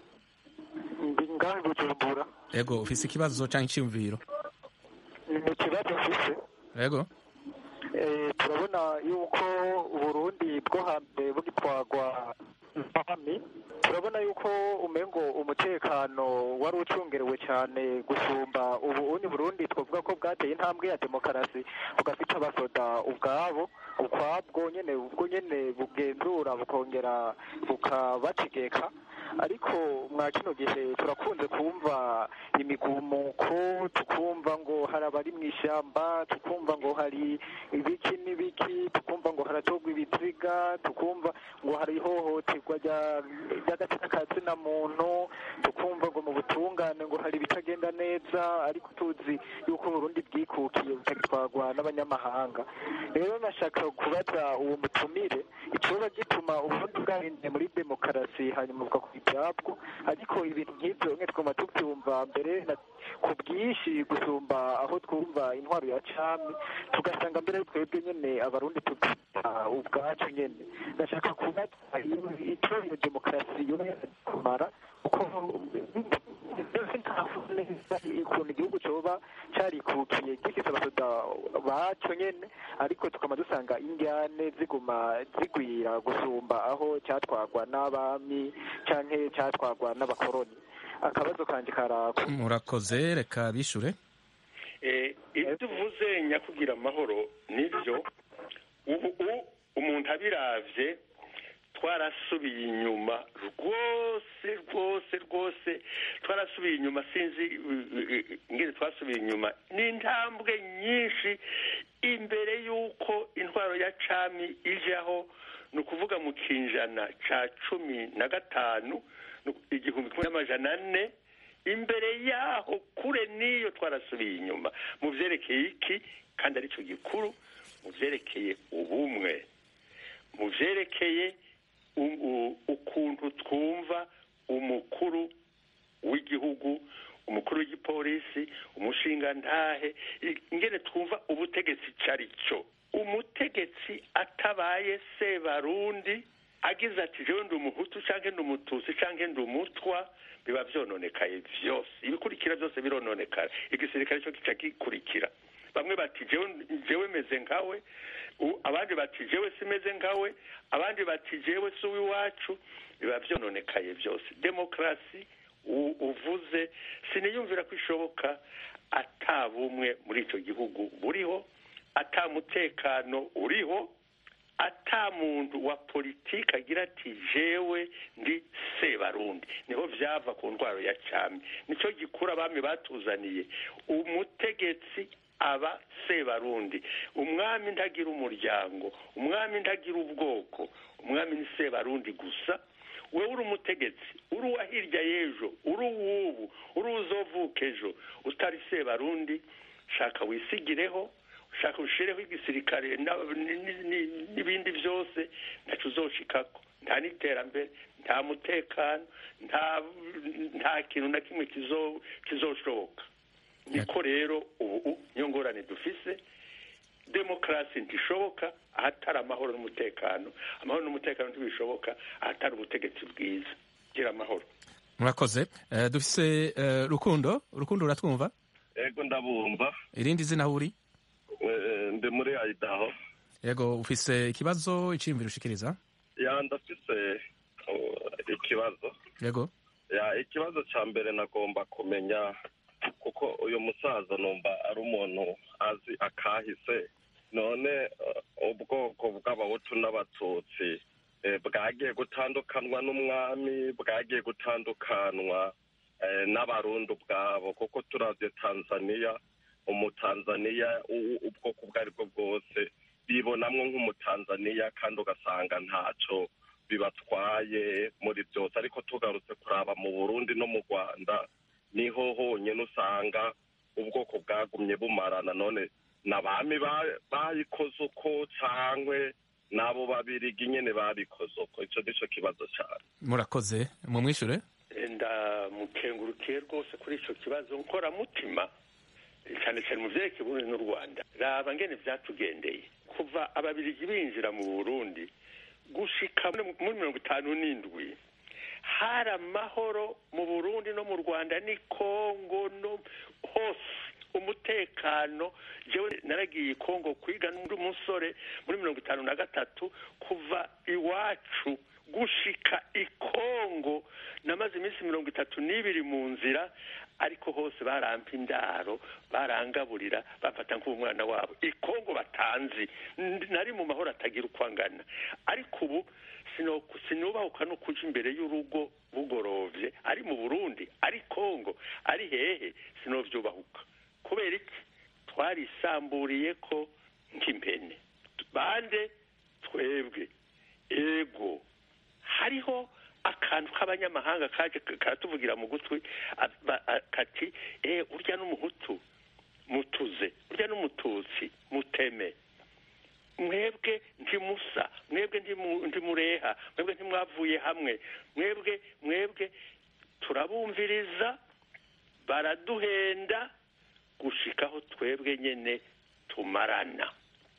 ndi ngahe bujumbura yego ufise ikibazo canke iciyumviro ni ikibazo mfise yego Eh, turabona yuko uburundi bwo hambere bugitwagwa n'abami turabona yuko umengo umutekano wari ucungerewe cyane gusumba ubu uni burundi twavuga ko bwateye intambwe ya demokarasi bugafite abasoda ubwabo ukwabwo nyene ubwo nyene bugenzura bukongera bukabategeka ariko mwa kino gihe turakunze kumva imigumuko tukumva ngo hari abari mu ishyamba tukumva ngo hari ibiki n'ibiki tukumva ngo haratogwa ibiziga tukumva ngo hari ihohoterwa rya- ry'agatsina ka zina muntu tukumva ngo mu butungane ngo hari ibitagenda neza ariko tuzi yuko uburundi bwikukiye butagitwarwa n'abanyamahanga rero nashaka kubaza uwo mutumire icoba gituma uburundi bwahinduye muri demokarasi hanyuma buvuga ku ibyabwo ariko ibintu nk'ibyo mwe twuma tubyumva mbere na- ku bwinshi gusumba aho twumva intwaro ya cami tugasanga mbere twebwe nyene abarundi tubyita ubwacu nyene ndashaka kubaza iyo- ico iyo demokarasi yoba kumara kuko ntavuga neza ukuntu igihugu coba carikukiye gifise abasoda baco nyene ariko tukaba dusanga indyane ziguma zigwira gusumba aho cyatwagwa n'abami canke cyatwagwa n'abakoroni akabazo kanje karako murakoze reka bishure Eh, ibyo uvuze nyakugira amahoro nibyo ubu u- umuntu abiravye twarasubiye inyuma rwose rwose rwose twarasubiye inyuma sinzi uh, uh, ingene twasubiye inyuma ni intambwe nyinshi imbere y'uko intwaro ya cami ijaho ni ukuvuga mu kinjana ca cumi na gatanu nu- igihumbi kimwe n'amajana ane imbere yaho kure n'iyo twarasubiye inyuma mu vyerekeye iki kandi aricyo gikuru mu vyerekeye ubumwe mu byerekeye ukuntu twumva umukuru w'igihugu umukuru w'igipolisi umushingantahe ingene twumva ubutegetsi icyo ari cyo umutegetsi atabaye sebarundi agize ati jewe ndi umuhutu cyangwa ndi umututsi cyangwa ndi umutwa biba byononekaye byose ibikurikira byose birononekara igisirikare cyo gica gikurikira bamwe bati jewe meze nkawe abandi bati jewe simeze nkawe abandi bati jewe si uw'iwacu biba byononekaye byose demokarasi uvuze siniyumvira ko ishoboka atabumwe muri icyo gihugu buriho atamutekano uriho ata muntu wa politiki agira ati jewe ndi sebarundi niho byava ku ndwara ya cyami nicyo gikura abami batuzaniye umutegetsi aba sebarundi umwami ntagira umuryango umwami ntagira ubwoko umwami ni sebarundi gusa wowe uri umutegetsi uri uwa hirya y'ejo uri uw'ubu uri uzovuka ejo utari sebarundi shaka wisigireho ushaka ushireho igisirikare n'ibindi byose ntacyo uzoshikako nta n'iterambere nta mutekano nta kintu na kimwe kizoshoboka niko rero ubu niyo ngorane dufise demokarasi ntishoboka ahatari amahoro n'umutekano amahoro n'umutekano ntibishoboka ahatari ubutegetsi bwiza gira amahoro murakoze dufise rukundo rukundo uratwumva yego ndabumva irindi zina aho uri ndi muri ayidaho yego ufise ikibazo iciyumviro ushikiriza ya ndafise ikibazo yego ya ikibazo cya mbere nagomba kumenya kuko uyu musaza numva ari umuntu azi akahise none ubwoko bw'abahutu n'abatutsi bwagiye gutandukanwa n'umwami bwagiye gutandukanwa n'abarundi ubwabo kuko turabye tanzaniya umutanzaniya ubwoko ubwo ari bwo bwose bibonamwo nk'umutanzaniya kandi ugasanga ntacyo bibatwaye muri byose ariko tugarutse kuraba mu burundi no mu rwanda niho honyine usanga ubwoko bwagumye bumarana none n'abami bayikoze uko cyangwa n'abo babirigi nyine babikoze uko icyo nicyo kibazo cyane murakoze mumwishure ndamukengurukiye rwose kuri icyo kibazo nkoramutima cyane cyane mu byerekeye uburundi n'u rwanda raba ngene byatugendeye kuva ababirigi binjira mu burundi gushika muri mirongo itanu n'indwi hari amahoro mu burundi no mu rwanda ni kongo no hose umutekano jewe naragiye kongo kwiga n'undi musore muri mirongo itanu na gatatu kuva iwacu gushika ikongo namaze iminsi mirongo itatu n'ibiri mu nzira ariko hose barampa indaro barangaburira bafata nk'umwana wabo ikongo batanzi nari mu mahoro atagira uko angana ariko ubu sinubahuka no kuja imbere y'urugo bugorovye ari mu burundi ari kongo ari hehe sinovyubahuka kubera iki twarisamburiye ko nk'impene bande twebwe ego hariho akantu k'abanyamahanga kaje karatuvugira mu gutwi kati eh urya n'umuhutu mutuze urya n'umututsi muteme mwebwe ntimusa mwebwe ntimureha mwebwe ntimwavuye hamwe mwebwe mwebwe turabumviriza baraduhenda gushikaho twebwe nyene tumarana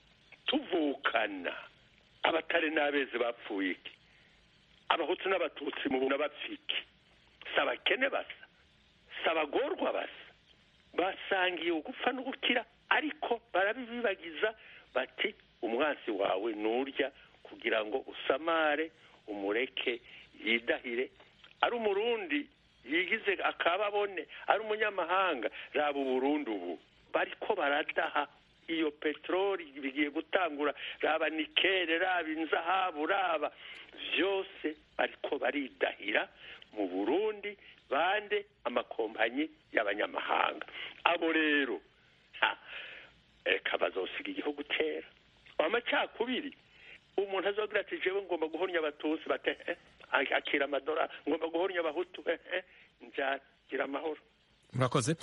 tuvukana abatari n'abezi bapfuye iki abahutu n'abatutsi mubona bapfiki si abakene basa si abagorwa basa basangiye ugupfa n'ugukira ariko barabibibagiza bati umwansi wawe nurya kugira ngo usamare umureke yidahire ari umurundi yigize akababone ari umunyamahanga raba uburundi ubu bariko baradaha iyo peteroli bigiye gutangura raba nikere raba inzahabu raba byose bariko baridahira mu burundi bande amakompanyi y'abanyamahanga abo rero reka bazosiga igihugu kera amacakubiri umuntu azogira ati jewe ngomba guhornya abatutsi bate akira amadolari ngomba guhornya abahutu nzagira amahoro murakoze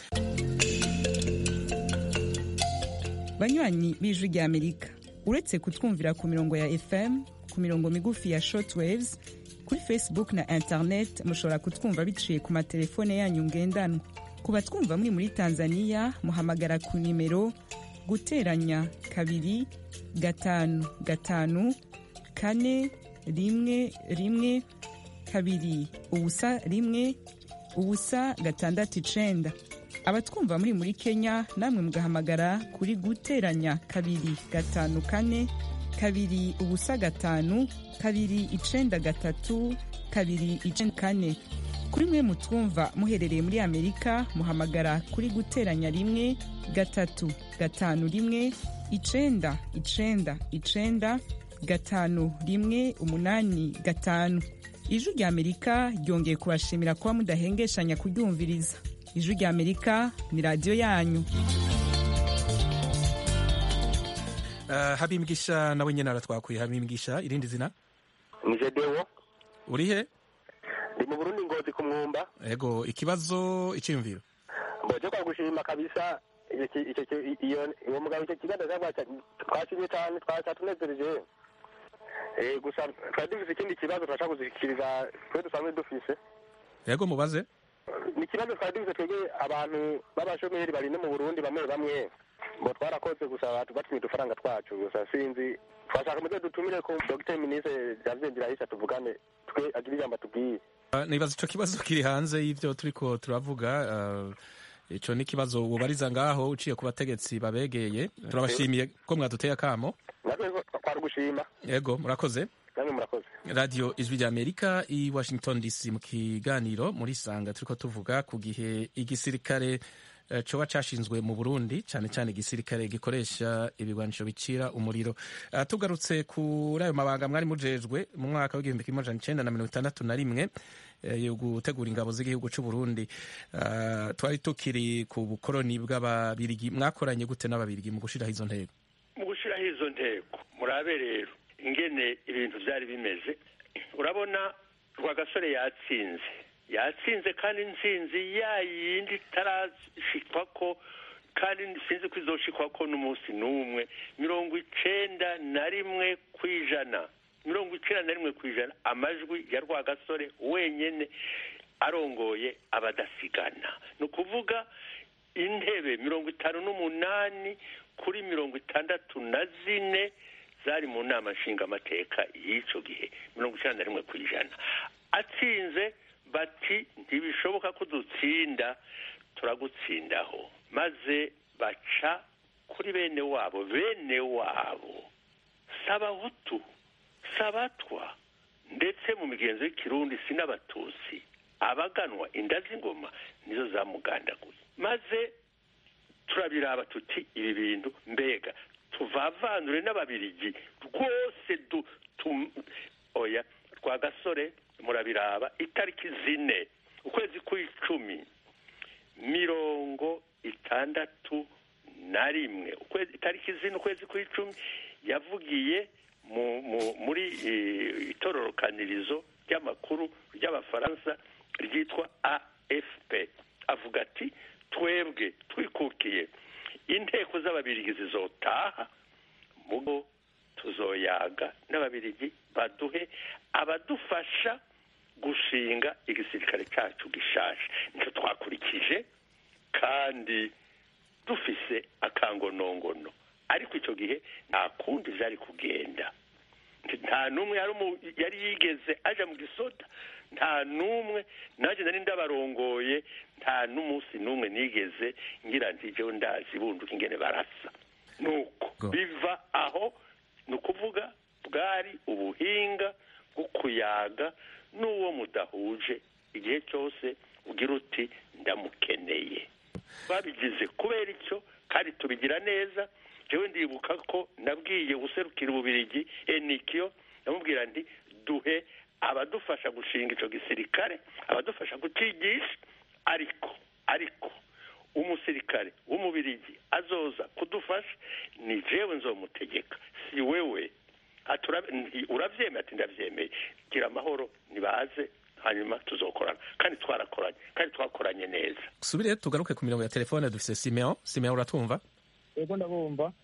banywanyi b'ijwi ry'amerika uretse kutwumvira ku mirongo ya fm ku ku mirongo migufi ya shortwaves kuri facebook na internet mushobora kutwumva biciye ku matelefone yanyu ngendanwa ku batwumva muri muri tanzania muhamagara ku nimero guteranya kabiri gatanu gatanu kane rimwe rimwe kabiri ubusa rimwe ubusa gatandatu icenda abatwumva muri muri kenya namwe mugahamagara kuri guteranya kabiri gatanu kane kabiri ubusa gatanu kabiri icenda gatatu kabiri icenda kane kuri mwe mutwumva muherereye muri amerika muhamagara kuri guteranya rimwe gatatu gatanu rimwe icenda icenda icenda gatanu rimwe umunani gatanu ijwi rya amerika ryongeye kubashimira kuba mudahengeshanya kuryumviriza ijwi rya amerika ni radiyo yanyu Uh, habimgisha nawe nyene aratwakuye habimgisha irindi zina ni jedewo uri he ndi mu burundi ngozi ku mwumba ego ikibazo iciyumviro mboje kwa gushima kabisa icyo ki- icyo ki- iyo uwo mugabo icyo kiganza cyangwa twashimye cyane twatunezereje Eh, gusa twari dufise ikindi kibazo turashaka kuzikiriza twe dusanzwe dufise ego mubaze ni ikibazo twari dufise twebwe abantu b'abashomeri bari no mu burundi bamwe bamwe ngo twarakoze gusa batu- batumye udufaranga twacu gusa sinzi twashaka muze dutumire ko dogiteri minisitiri janvier ndirahisa tuvugane twe agire ijambo atubwiye Uh, nibaza ico kibazo kiri hanze y'ivyo turiko turavuga uh, ico ni ikibazo wobariza ngaho uciye ku bategetsi babegeye turabashimiye ko mwaduteye akamo natwe twari gushima ego murakoze namwe murakoze radio ijwi rya amerika i washington dc mu kiganiro muri sanga turiko tuvuga ku gihe igisirikare eh, coba cashinzwe mu burundi cane cane igisirikare gikoresha ibigwanisho bicira umuriro uh, tugarutse kuri ayo mabanga mwari mujejwe mu mwaka w'igihumbi kimwe amajana icenda na mirongo itandatu na rimwe eh, yo gutegura ingabo z'igihugu c'u Burundi uh, twari tukiri ku bukoroni bw'ababirigi mwakoranye gute n'ababirigi mu gushiraho izo ntego mu gushyiraho izo ntego murabe rero ingene ibintu byari bimeze urabona rwagasore yatsinze yatsinze kandi intsinzi ya yindi itarashikwa ko kandi sinzi ko izoshikwa ko n'umunsi n'umwe mirongo icenda na rimwe ku ijana mirongo icenda na rimwe ku ijana amajwi ya rwagasore wenyene arongoye abadasigana ni ukuvuga intebe mirongo itanu n'umunani kuri mirongo itandatu na zine zari mu nama nshingamateka y'icyo gihe mirongo icyenda na rimwe ku ijana atsinze bati ntibishoboka ko dutsinda turagutsindaho maze baca kuri bene wabo bene wabo sabahutu sabatwa ndetse mu migenzo y'ikirundi si n'abatutsi abaganwa inda z'ingoma nizo zamugandaguye maze turabiraba tuti ibi bintu mbega tuvavanure n'ababirigi rwose du tu oya rwa gasore murabiraba itariki zine ukwezi kw'icumi mirongo itandatu na rimwe ukwezi itariki zine ukwezi kw'icumi yavugiye mu, mu, muri eh, itororokanirizo ry'amakuru ry'abafaransa ryitwa afp avuga ati twebwe twikukiye inteko z'ababirigi zizotaha mugo tuzoyaga n'ababirigi baduhe abadufasha gushinga igisirikare cyacu gishaje nicyo twakurikije kandi dufise akangonongono ariko icyo gihe nta kundi byari kugenda nta n'umwe yari umu- yari yigeze aja mu gisoda nta n'umwe nanjye nari ndabarongoye nta n'umunsi n'umwe nigeze ngira nti jewe ndazi bunduka ingene barasa nuko biva aho ni ukuvuga bwari ubuhinga bwo kuyaga n'uwo mudahuje igihe cyose ugira uti ndamukeneye babigize kubera icyo kandi tubigira neza jewe ndibuka ko nabwiye guserukira ububirigi enikiyo ndamubwira nti duhe abadufasha gushinga icyo gisirikare abadufasha kukigisha ariko ariko umusirikare w'umubirigi azoza kudufasha ni jewe nzomutegeka si wewe Ati, "Urabe- nti- uravyemeye ati ndavyemeye gira amahoro nibaze hanyuma tuzokorana kandi twarakoranye kandi twakoranye neza subire tugaruke ku mirongo ya telefone dufise simeon simeon uratumva yego ndabumva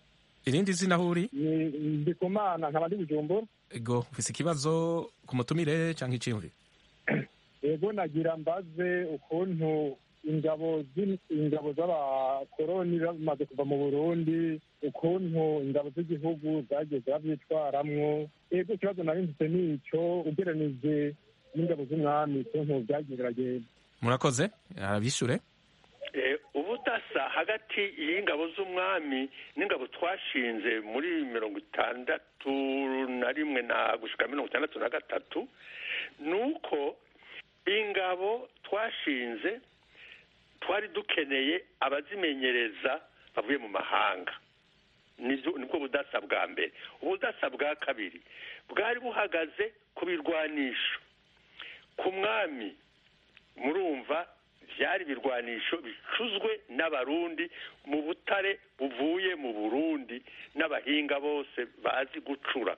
irindi zina aho uri ndi ku mana nkaba ndi bujumbura ego ufise ikibazo ku mutumire cyangwa iciyumviro yego nagira mbaze ukuntu ingabo z'in- ingabo z'abakoroni bamaze kuva mu burundi ukuntu ingabo z'igihugu zagiye zirabyitwaramwo yego ikibazo nari mfite ni icyo ugereranije n'ingabo z'umwami ukuntu byagiye biragenda murakoze arabishure Eh, ubudasa hagati y'ingabo z'umwami n'ingabo twashinze muri mirongo itandatu na rimwe na gushika mirongo itandatu na gatatu ni uko ingabo twashinze twari dukeneye abazimenyereza bavuye mu mahanga Nibyo- nibwo budasa bwa mbere ubudasa bwa kabiri bwari buhagaze ku birwanisho ku mwami murumva byari ibirwanisho bicuzwe n'abarundi mu butare buvuye mu burundi n'abahinga bose bazi gucura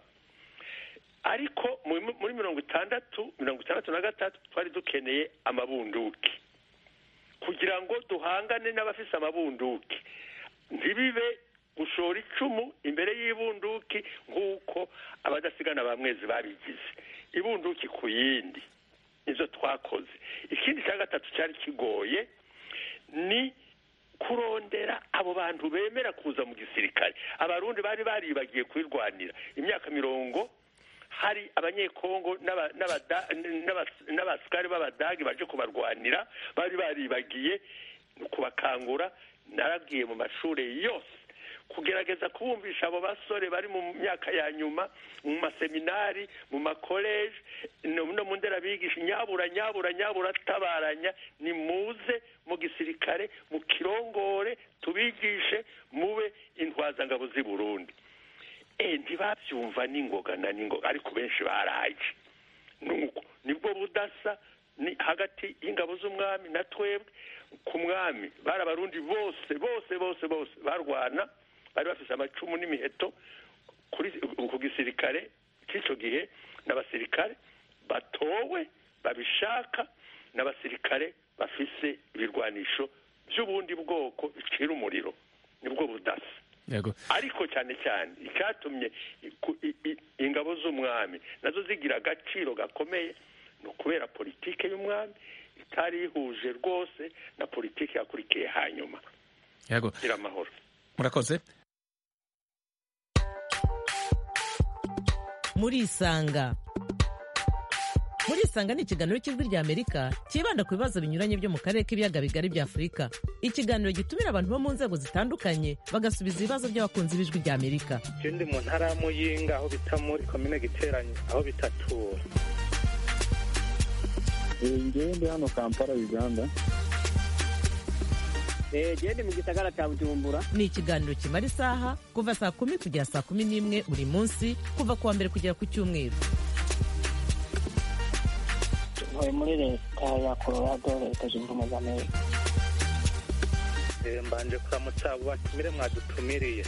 ariko mu- muri mirongo itandatu mirongo itandatu na gatatu twari dukeneye amabunduki kugira ngo duhangane n'abafise amabunduki ntibibe gushora icumu imbere y'ibunduki nk'uko abadasigana ba mwezi babigize ibunduki ku yindi nizo twakoze ikindi cya gatatu cyari kigoye ni kurondera abo bantu bemera kuza mu gisirikare abarundi bari baribagiye kwirwanira imyaka mirongo hari abanyekongo n'aba- n'abada- n'aba- n'abasikari b'abadagi baje kubarwanira bari baribagiye ni ukubakangura narabwiye mu mashuri yose kugerageza kubumvisha abo basore bari mu myaka ya nyuma mu maseminari mu makoleje no no mu nderabigisha nyabura nyabura nyabura tabaranya ni muze mu gisirikare mu kirongore tubigishe mube intwazangabo z'i burundi eh ntibabyumva n'ingoga na n'ingoga ariko benshi baraje nuko nibwo budasa ni hagati y'ingabo z'umwami na twebwe ku mwami bari abarundi bose bose bose bose barwana bari bafise amacumu n'imiheto kuri ku gisirikare cy'icyo gihe n'abasirikare batowe babishaka n'abasirikare bafise ibirwanisho by'ubundi bwoko bicira umuriro nibwo budasa yego ariko cyane cyane icyatumye iku- i- i- ingabo z'umwami nazo zigira agaciro gakomeye ni ukubera politike y'umwami itari ihuje rwose na politike yakurikiye hanyuma yego gira amahoro murakoze murisanga murisanga ni ikiganiro cy'ijwi rya amerika cyibanda ku bibazo binyuranye byo mu karere k'ibiyaga bigari bya afurika ikiganiro gitumira abantu bo mu nzego zitandukanye bagasubiza ibibazo by'abakunzi b'ijwi rya amerika je ndi mu ntara ya muyinga aho bita muri komine giteranye aho bitatura ngewe ndi hano kampala uganda gende mu gisagara cya bujumbura ni ikiganiro kimara isaha kuva saa kumi kugera saa kumi n'imwe buri munsi kuva ku wa mbere kugera ku cyumweru ntuye muri leta ya colorado leta zunze ubumwe za amerika Eh, mbanje kuramutsa abo batumire mwadutumiriye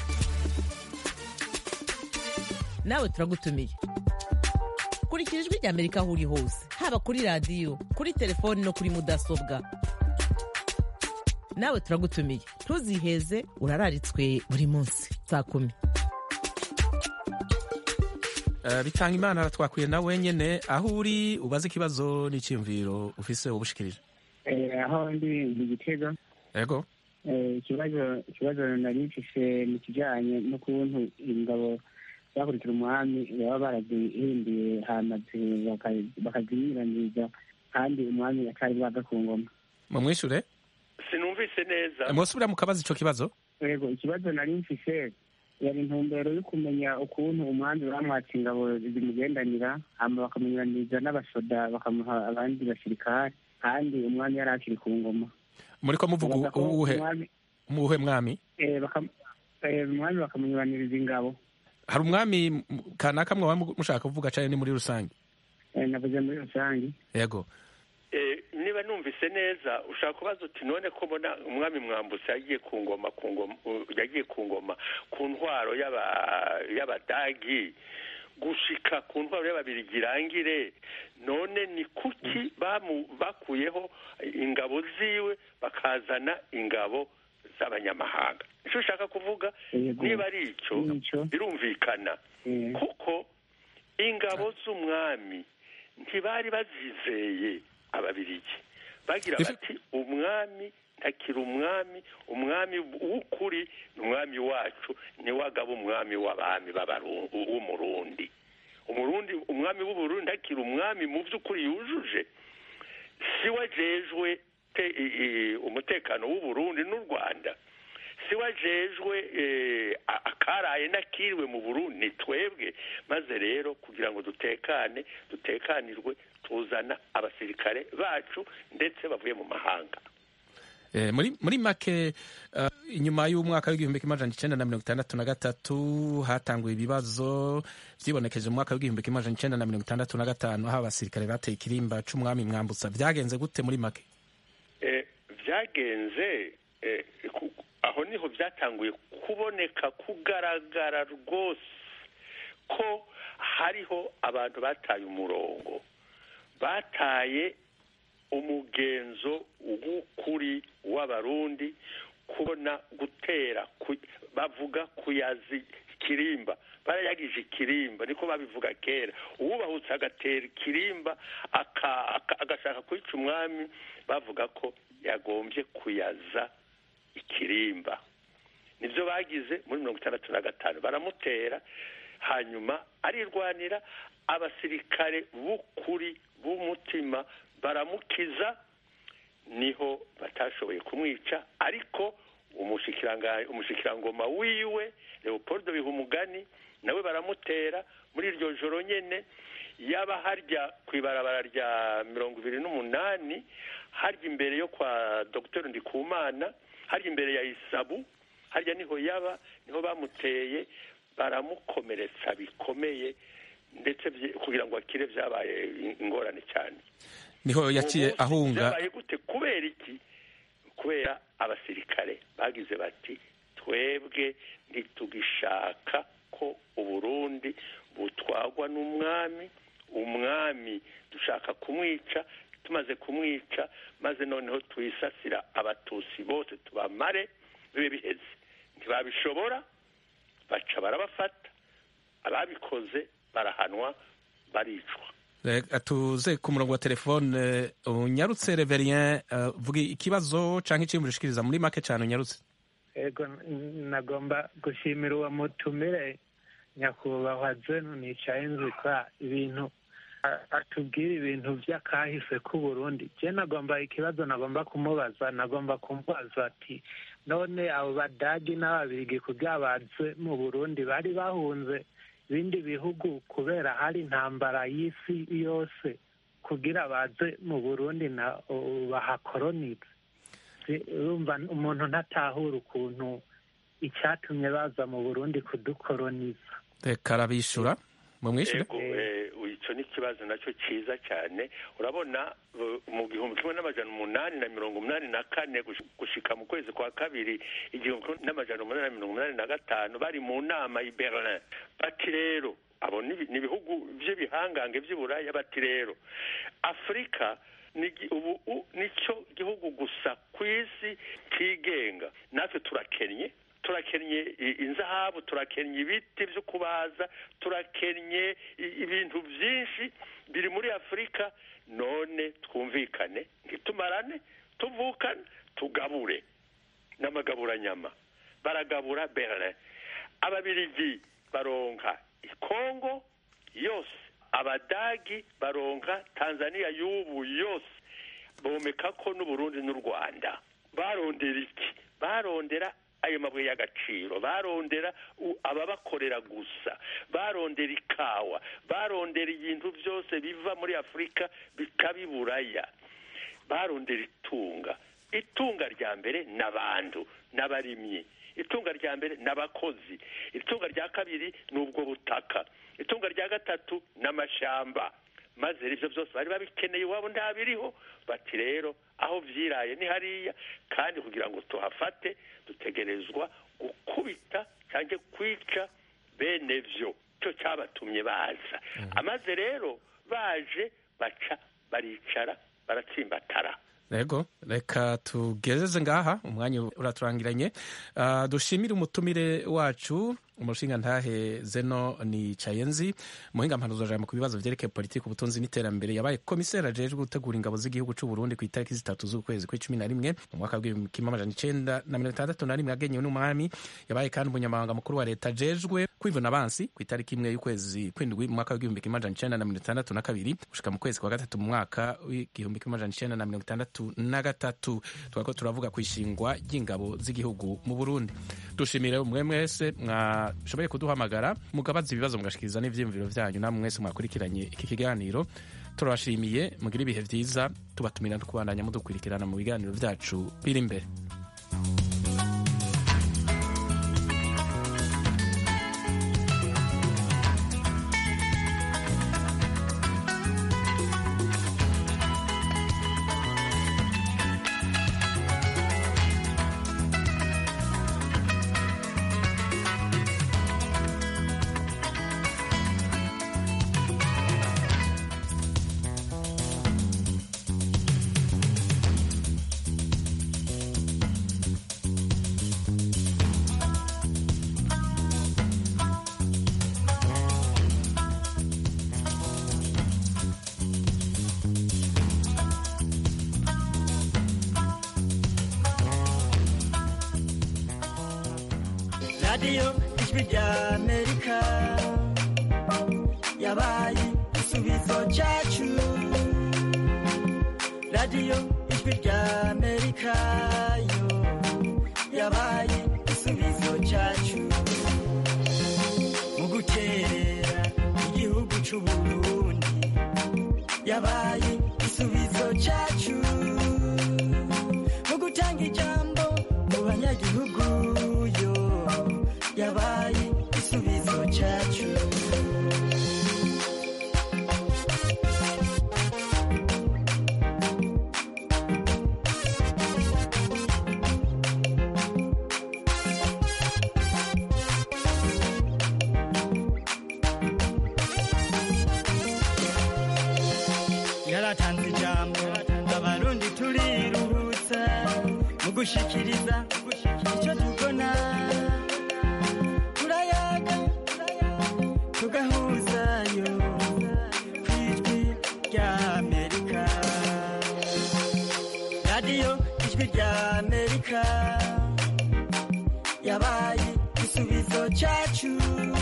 nawe turagutumiye kurikira ijwi rya amerika aho uri hose haba kuri radiyo kuri telefoni no kuri mudasobwa nawe turagutumiye ntuziheze urararitswe buri munsi saa kumi Eh, bitanga imana twakwiye na wenyene aho uri ubaze ikibazo n'icyiyumviro ufise ubushikirije Eh, aho ndi mu gitego yego Eh, ikibazo ikibazo nari mfise mu kijanye n'ukuntu ingabo zakurikira umwami baba barazihinduye hamaze bakazinyuranyiriza kandi umwami atari bwaga ku ngoma mumwishure sinumvise neza mwosubira mukabaza ico kibazo yego ikibazo nari mfise yari intumbero yo kumenya ukuntu umwami bamwatse ingabo zimugendanira hama bakamunyuranyiriza n'abasoda bakamuha abandi basirikare kandi umwami yari akiri ku ngoma muriko muvuga Bavuga ko uwuhe umwami- muwuhe mwami eh, bakam- eh, umwami bakamunyuraniriza ingabo hari umwami m- kanaka mwaba mushaka kuvuga cane ni muri rusange Eh, navuze muri rusange yego Eh, niba numvise neza ushaka kubaza uti none ko mbona umwami mwambutse yagiye ku ngoma ku ngoma uh, yagiye ku ngoma ku ntwaro y'aba- y'abadagi gushika ku ntwaro y'ababirigi irangire none ni kuki bamu- bakuyeho ingabo ziwe bakazana ingabo z'abanyamahanga icyo ushaka kuvuga niba ari icyo birumvikana kuko ingabo z'umwami ntibari bazizeye ababirigi bagira bati umwami ntakiri umwami umwami w'ukuri ni umwami wacu niwagaba umwami w'abami w'umurundi umurundi umwami w'uburundi ntakiri umwami mu by'ukuri yujuje si wajejwe umutekano w'uburundi n'u rwanda si wajejwe akaraye n'akiriwe mu burundi ni twebwe maze rero kugira ngo dutekane dutekanirwe tuzana abasirikare bacu ndetse bavuye mu mahanga muri make inyuma y'umwaka w'igihumbi kimwe amajana icyenda na mirongo itandatu na gatatu hatanguye ibibazo byibonekeje mu mwaka w'igihumbi kimwe amajana icyenda na mirongo itandatu na gatanu aho abasirikare bateye ikirimba c'umwami mwambutsa byagenze gute muri make byagenze aho niho byatanguye kuboneka kugaragara rwose ko hariho abantu bataye umurongo bataye umugenzo w'ukuri w'abarundi kubona gutera bavuga kuyazi ikirimba barayagije ikirimba niko babivuga kera uwubahutse agatera ikirimba agashaka kwica umwami bavuga ko yagombye kuyaza ikirimba nibyo bagize muri mirongo itandatu na gatanu baramutera hanyuma arirwanira abasirikare b'ukuri b'umutima baramukiza niho batashoboye kumwica ariko umushikirangoma wiwe leopold bihumugani nawe baramutera muri iryo joro nyine yaba harya ku ibarabara rya mirongo ibiri n'umunani harya imbere yo kwa dr ndikumana harya imbere ya isabu harya niho yaba niho bamuteye baramukomeretsa bikomeye ndetse kugira ngo akire byabaye ingorane cyane niho yaciye ahunga byabaye gute kubera iki kubera abasirikare bagize bati twebwe ntitugishaka ko uburundi butwagwa n'umwami umwami dushaka kumwica tumaze kumwica maze noneho twisasira abatusi bose tubamare bibe biheze ntibabishobora baca barabafata ababikoze barahanwa baricwa tuze ku murongo wa telefone unyarutse reverien vuga ikibazo cyangwa ikintu ushikiriza muri make cyane unyarutse ego nagomba gushimira uwo mutumire nyakubahwa zenu nicaye nzikwa ibintu atubwira ibintu by'akahise k'uburundi je nagomba ikibazo nagomba kumubaza nagomba kumubaza ati none abo badagi n'ababirigi kugira baze mu burundi bari bahunze ibindi bihugu kubera hari intambara y'isi yose kugira baze mu burundi na bahakoronize urumva umuntu ntatahura ukuntu icyatumye baza mu burundi kudukoroniza reka arabishyura mumwishyure icyo ni ikibazo nacyo cyiza cyane urabona mu gihumbi kimwe n'amajana umunani na mirongo umunani na kane gushika mu kwezi kwa kabiri igihumbi kimwe n'amajana umunani na mirongo umunani na gatanu bari mu nama i berlin bati rero abo ni ibihugu by'ibihangange by'iburaya bati rero afurika ubu nicyo gihugu gusa ku isi kigenga natwe turakennye turakennye inzahabu turakennye ibiti byo kubaza turakennye ibintu byinshi biri muri afurika none twumvikane ntitumarane tuvukane tugabure n'amagaburanyama baragabura berlin ababirigi baronka ikongo yose abadagi baronka tanzania y'ubu yose bomeka ko n'uburundi n'u rwanda barondera iki barondera ayo mabuye y'agaciro barondera ababakorera gusa barondera ikawa barondera ibintu byose biva muri afurika bikabiburaya barondera itunga itunga rya mbere ni abantu n'abarimyi itunga rya mbere ni abakozi itunga rya kabiri ni ubwo butaka itunga rya gatatu ni amashyamba maze ibyo byose bari babikeneye iwabo ntabiriho bati rero aho byiraye ni hariya kandi kugira ngo tuhafate dutegerezwa gukubita cyangwa kwica bene byo cyo cyabatumye baza amaze rero baje baca baricara baratsimbatara rego reka tugezeze ngaha umwanya uraturangiranye uh, dushimire umutumire wacu umushinga ntahe zeno ni cayenzi muhinga mpanuzajambo ku bibazo vyerekeye politiki ubutunzi n'iterambere yabaye komiseri ajejwe gutegura ingabo z'igihugu c'u Burundi ku itariki zitatu z'ukwezi kw'icumi na rimwe mu mwaka w'igihumbi kimwe amajana icenda na mirongo itandatu na rimwe yagenyewe n'umwami yabaye kandi umunyamabanga mukuru wa leta ajejwe kwivuna abansi ku itariki imwe y'ukwezi kw'indwi mu mwaka w'igihumbi kimwe amajana icenda na mirongo itandatu na kabiri gushika mu kwezi kwa gatatu mu mwaka w'igihumbi kimwe amajana icenda na mirongo itandatu na gatatu twako turavuga ku ishingwa ry'ingabo z'igihugu mu Burundi dushimire umwe mwese mwashoboye kuduhamagara mugabaza ibibazo mugashikiriza n'ivyiyumviro vyanyu namwe mwese mwakurikiranye iki kiganiro turabashimiye mugire ibihe vyiza tubatumira no kubandanya mudukurikirana mu biganiro vyacu biri imbere radiyo ijwi rya amerika yabaye igisubizo cyacu radiyo ijwi rya amerika yo yabaye igisubizo cyacu mu guterera igihugu cy'u burundi yabaye igisubizo cyacu mu gutanga ijambo mu banyagihugu yo yabaye igisubizo cyacu yaratanze ijambo abarundi turiruhutsa mu gushikiriza icyo tubona turayaga tugahuzayo ku ijwi rya amerika radiyo ijwi rya amerika yabaye igisubizo cyacu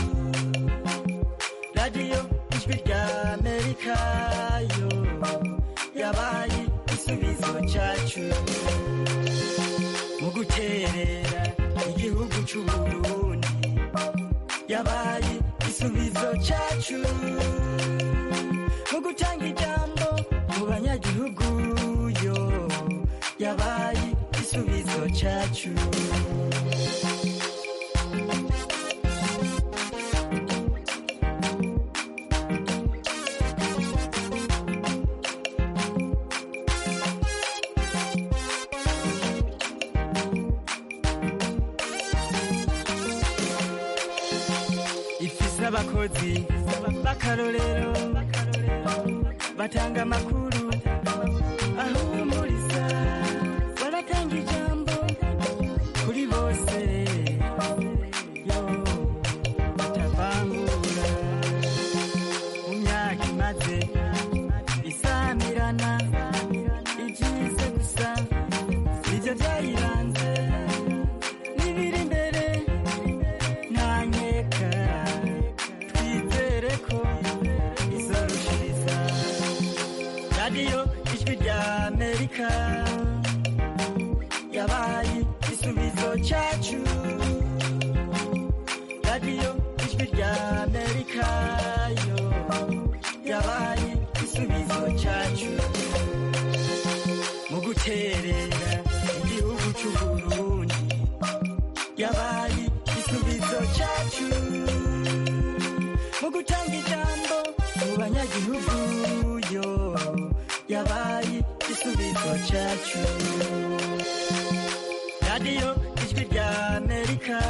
radiyo ijwi rya amerika yo yabaye igisubizo cyacu mu guterera igihugu cy'u burundi yabaye igisubizo cyacu mu gutanga ijambo mu banyagihugu yo yabaye igisubizo cyacu ifise abakozi b'akarorero batanga amakuru ahumuriza baratanga ijambo kuri bose yo batavangura mu myaka imaze isamirana ibyize gusa nibyo byayiranze n'ibiri imbere nta nkeka twizere ko izorushiriza radiyo ijwi rya amerika yabaye igisubizo cyacu radiyo ijwi rya amerika yo yabaye igisubizo cyacu mu guterera igihugu cy'u burundi yabaye igisubizo cyacu mu gutanga ijambo mu banyagihugu yo yabaye igisubizo cyacu radiyo ijwi rya amerika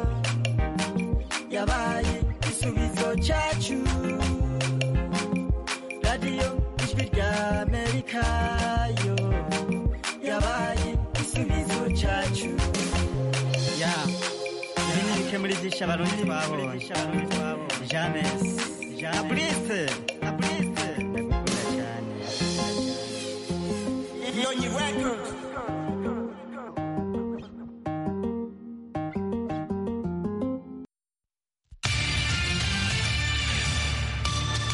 yabaye igisubizo cyacu radiyo ijwi rya amerika yo muri byinshi abarundi twabonye james na prince na prince ndagukunda cyane Nyonyi Records.